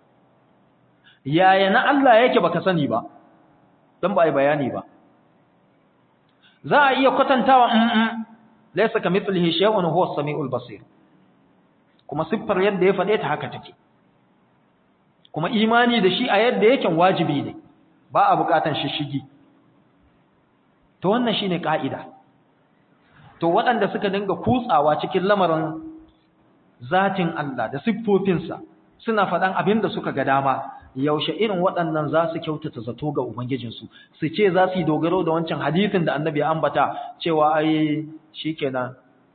yaya na Allah yake baka sani ba dan ba ai bayani ba za a iya kwatantawa laysa kamithlihi shay'un huwa as-sami'ul basir kuma siffar yadda ya faɗe ta haka take kuma imani da shi a yadda yake wajibi ne ba a bukatan shishigi to wannan shine ka'ida to waɗanda suka dinga kutsawa cikin lamarin zatin Allah da siffofinsa suna faɗan abin da suka ga dama yaushe irin waɗannan za su kyautata zato ga ubangijinsu su ce za su yi dogaro da wancan hadisin da annabi ya ambata cewa ai shikenan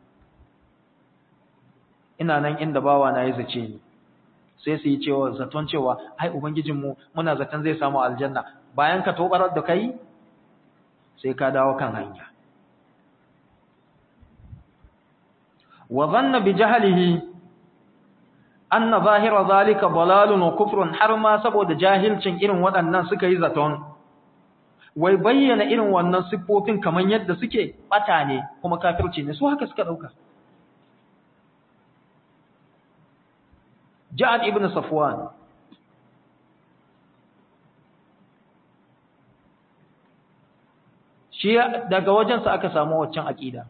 ina nan inda bawa na yi zace ni sai su yi cewa zaton cewa ai ubangijinmu muna zaton zai samu aljanna bayan ka tobarar da kai sai ka dawo kan hanya wa dhanna bi jahlihi anna zahira zalika dalalun wa kufrun har ma saboda jahilcin irin waɗannan suka yi zaton wai bayyana irin wannan siffofin kaman yadda suke bata ne kuma kafirci ne su haka suka dauka Ja'ad ibn Safwan shi daga wajensa aka samu waccan aqida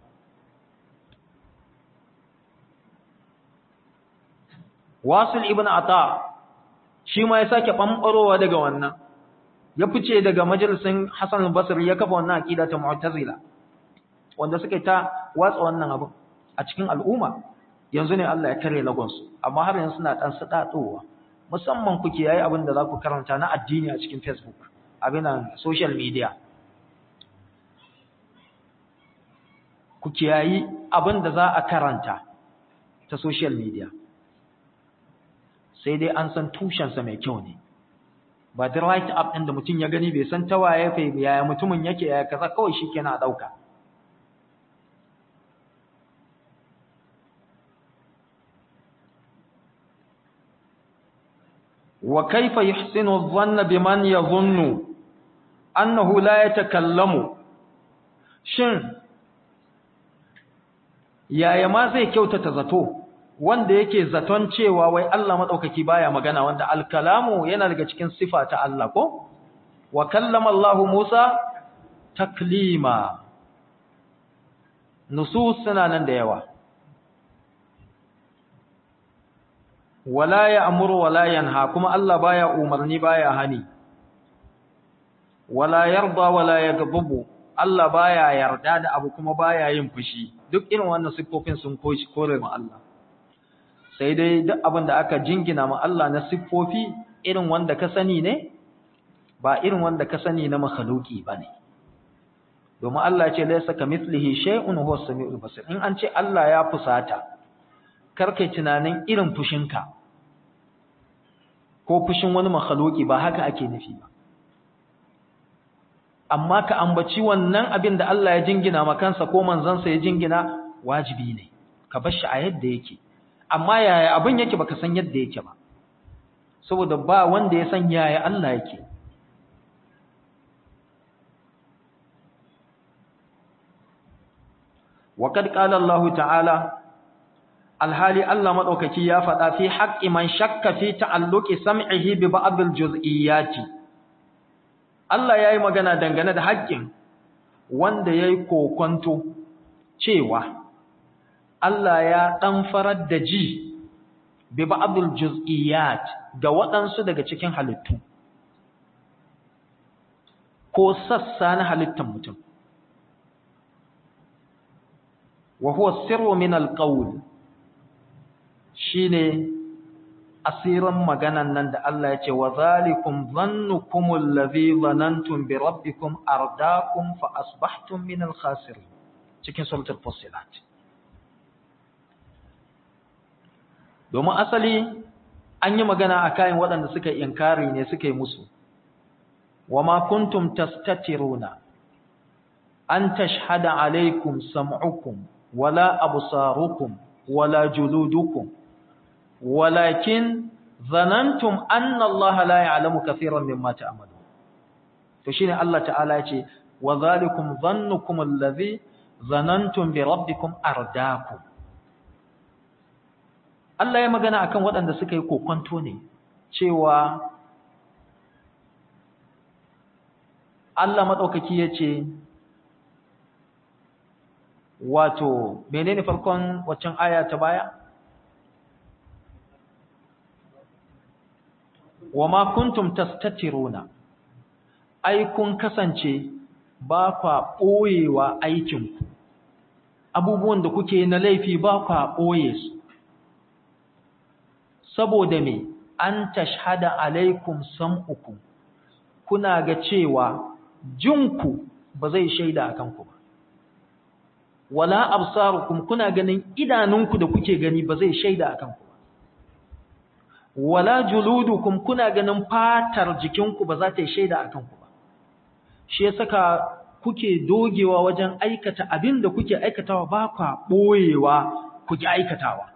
Wasil ibn Ata shi ma ya sake bambarowa daga wannan ya fice daga majalisin Hassan al-Basri ya kafa wannan aqida ta Mu'tazila wanda suka ta watsa wannan abu a cikin al'umma yanzu ne Allah ya kare lagonsu amma har yanzu suna dan sadatowa musamman kuke yayi abin da za ku karanta na addini a cikin Facebook abinan social media kuke yayi abin da za a karanta ta social media sai dai an san tushensa mai kyau ne ba da right up ɗin da mutum ya gani bai san ta waye fa yaya mutumin yake yaya kaza kawai shikenan a dauka وكيف يحسن الظن بمن يظن أنه لا يتكلم shin yaya ma zai kyautata zato wanda yake zaton cewa wai Allah madaukaki baya magana wanda alkalamu yana daga cikin sifa ta Allah ko wa kallama Allah Musa taklima nusus suna nan da yawa wala ya'muru wala yanha kuma Allah baya umarni baya hani wala yarda wala yaghdabu Allah baya yarda da abu kuma baya yin fushi duk irin wannan siffofin sun koyi kore ma Allah sai dai duk abin da aka jingina ma Allah na siffofi irin wanda ka sani ne ba irin wanda ka sani na makhluki bane domin Allah ya ce laysa kamithlihi shay'un huwa as-sami'ul basir in an ce Allah ya fusata karkai tunanin irin fushinka ko fushin wani makhluki ba haka ake nufi ba amma ka ambaci wannan abin da Allah ya jingina ma kansa ko manzansa ya jingina wajibi ne ka bar shi a yadda yake amma yaya abin yake baka san yadda yake ba saboda ba wanda ya san yaya Allah yake وقد قال الله تعالى alhali Allah madaukaki ya faɗa fi haqqi man shakka fi ta'alluqi sam'ihi bi ba'd al-juz'iyyati Allah yayi magana dangane da haƙƙin wanda yayi kokonto cewa Allah ya dan farar da ji bi ba'd al-juz'iyyat ga waɗansu daga cikin halittu ko sassa na halittar mutum wa huwa sirru min al-qawl shine asirin maganan nan da Allah ya ce wa zalikum dhannukum allazi dhanantum bi rabbikum ardaakum fa asbahtum min al-khasirin cikin suratul fussilat domin asali an yi magana a kayan waɗanda suka yi inkari ne suka yi musu wa ma kuntum tastatiruna an tashhada alaikum sam'ukum wala absarukum wala juludukum walakin zanantum anna Allah la ya'lamu kathiran mimma ta'malun to shine Allah ta'ala ya ce wa zalikum dhannukum alladhi zanantum bi rabbikum ardakum Allah ya magana akan waɗanda suka yi kokonto ne cewa Allah madaukaki yace wato menene farkon waccan aya ta baya wama kuntum tastatiruna ai kun kasance ba kwa boyewa aikinku abubuwan da kuke na laifi ba kwa boye su saboda me an tashhada alaikum sam'ukum kuna ga cewa jinku ba zai shaida akan ku ba wala absarukum kuna ganin idanunku da kuke gani ba zai shaida akan ku ba wala juludukum kuna ganin fatar jikinku ba za ta yi shaida akan ku ba shi ya saka kuke dogewa wajen aikata abin da kuke aikatawa ba kwa boyewa kuke aikatawa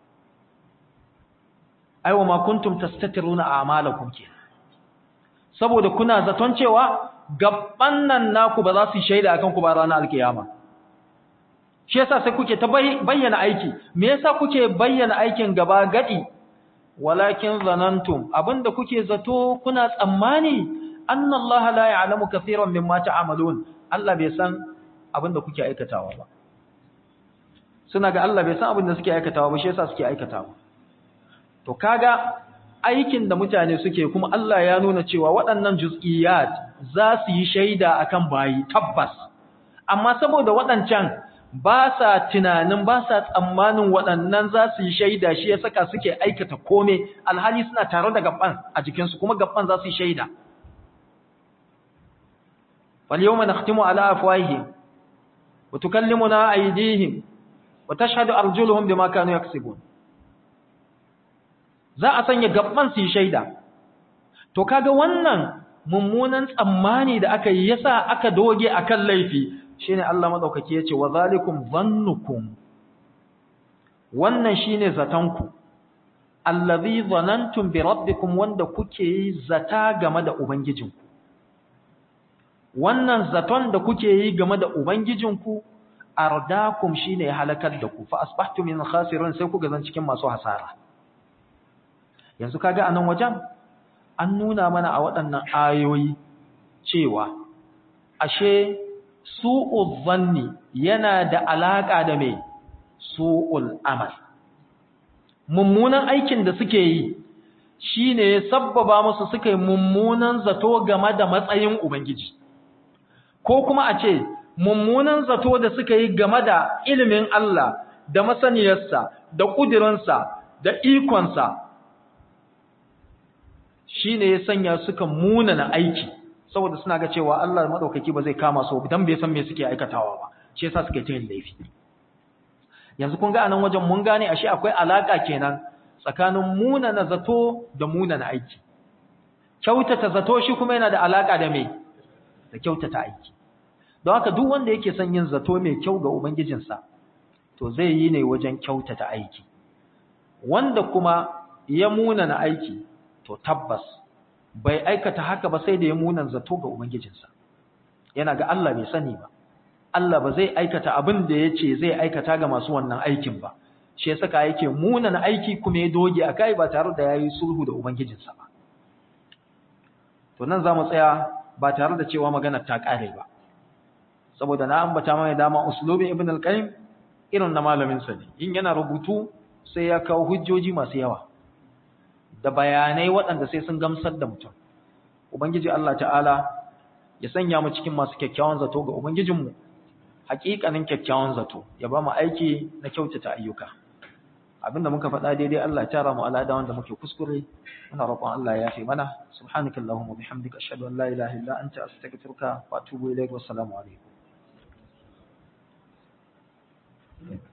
aiwa ma kuntum tastatiruna a'malakum ke saboda kuna zaton cewa gabban nan naku ba za su shaida akan ku ba ranar alkiyama shi yasa sai kuke ta bayyana aiki me yasa kuke bayyana aikin gaba gadi walakin zanantum abinda kuke zato kuna tsammani annallaha la ya'lamu kaseeran mimma ta'malun Allah bai san abinda kuke aikatawa ba suna ga Allah bai san abinda suke aikatawa ba shi yasa suke aikatawa to kaga aikin da mutane suke kuma Allah ya nuna cewa waɗannan juz'iyat za su yi shaida akan bayi tabbas amma saboda waɗancan ba sa tunanin ba sa tsammanin waɗannan za su yi shaida shi ya saka suke aikata kome alhali suna tare da gaban a jikinsu kuma gaban za su yi shaida فاليوم نختم على أفواههم وتكلمنا أيديهم وتشهد أرجلهم بما كانوا يكسبون za a sanya gaban su yi shaida to kaga wannan mummunan tsammani da aka yi yasa aka doge akan laifi shine Allah madaukaki yace wa zalikum dhannukum wannan shine zatanku allazi dhanantum bi rabbikum wanda kuke yi zata game da ubangijinku wannan zaton da kuke yi game da ubangijinku ardakum shine halakar da ku fa asbahtum min khasirin sai kuga zan cikin masu hasara yanzu kaga anan wajen an nuna mana a waɗannan ayoyi cewa ashe su'ul zanni yana da alaka da mai su'ul amal mummunan aikin da suke yi shine sabbaba musu suka yi mummunan zato game da matsayin ubangiji ko kuma a ce mummunan zato da suka yi game da ilimin Allah da masaniyarsa da ƙudirinsa da ikonsa shi ne ya sanya suka munana aiki saboda suna ga cewa Allah maɗaukaki ba zai kama su don bai san me suke aikatawa ba shi yasa suke ta yin laifi yanzu kun ga anan wajen mun gane ashe akwai alaka kenan tsakanin munana zato da munana aiki kyautata zato shi kuma yana da alaka da me da kyautata aiki don haka duk wanda yake son yin zato mai kyau ga ubangijinsa to zai yi ne wajen kyautata aiki wanda kuma ya munana aiki to tabbas bai aikata haka ba sai da ya munan zato ga ubangijinsa yana ga Allah bai sani ba Allah ba zai aikata abin da ya ce zai aikata ga masu wannan aikin ba shi ya saka yake munana aiki kuma ya doge a kai ba tare da ya yi sulhu da ubangijinsa ba to nan za mu tsaya ba tare da cewa magana ta ƙare ba saboda na ambata mai dama uslubin ibn al-qayyim irin na malamin sa ne in yana rubutu sai ya kawo hujjoji masu yawa da bayanai waɗanda sai sun gamsar da mutum ubangiji Allah ta'ala ya sanya mu cikin masu kyakkyawan zato ga ubangijinmu haƙiƙanin kyakkyawan zato ya ba mu aiki na kyautata ayyuka abinda muka faɗa daidai Allah ya tara mu alada wanda muke kuskure muna roƙon Allah ya yafe mana subhanakallahumma bihamdika ashhadu an la ilaha illa anta astaghfiruka wa atubu ilaik wa assalamu alaikum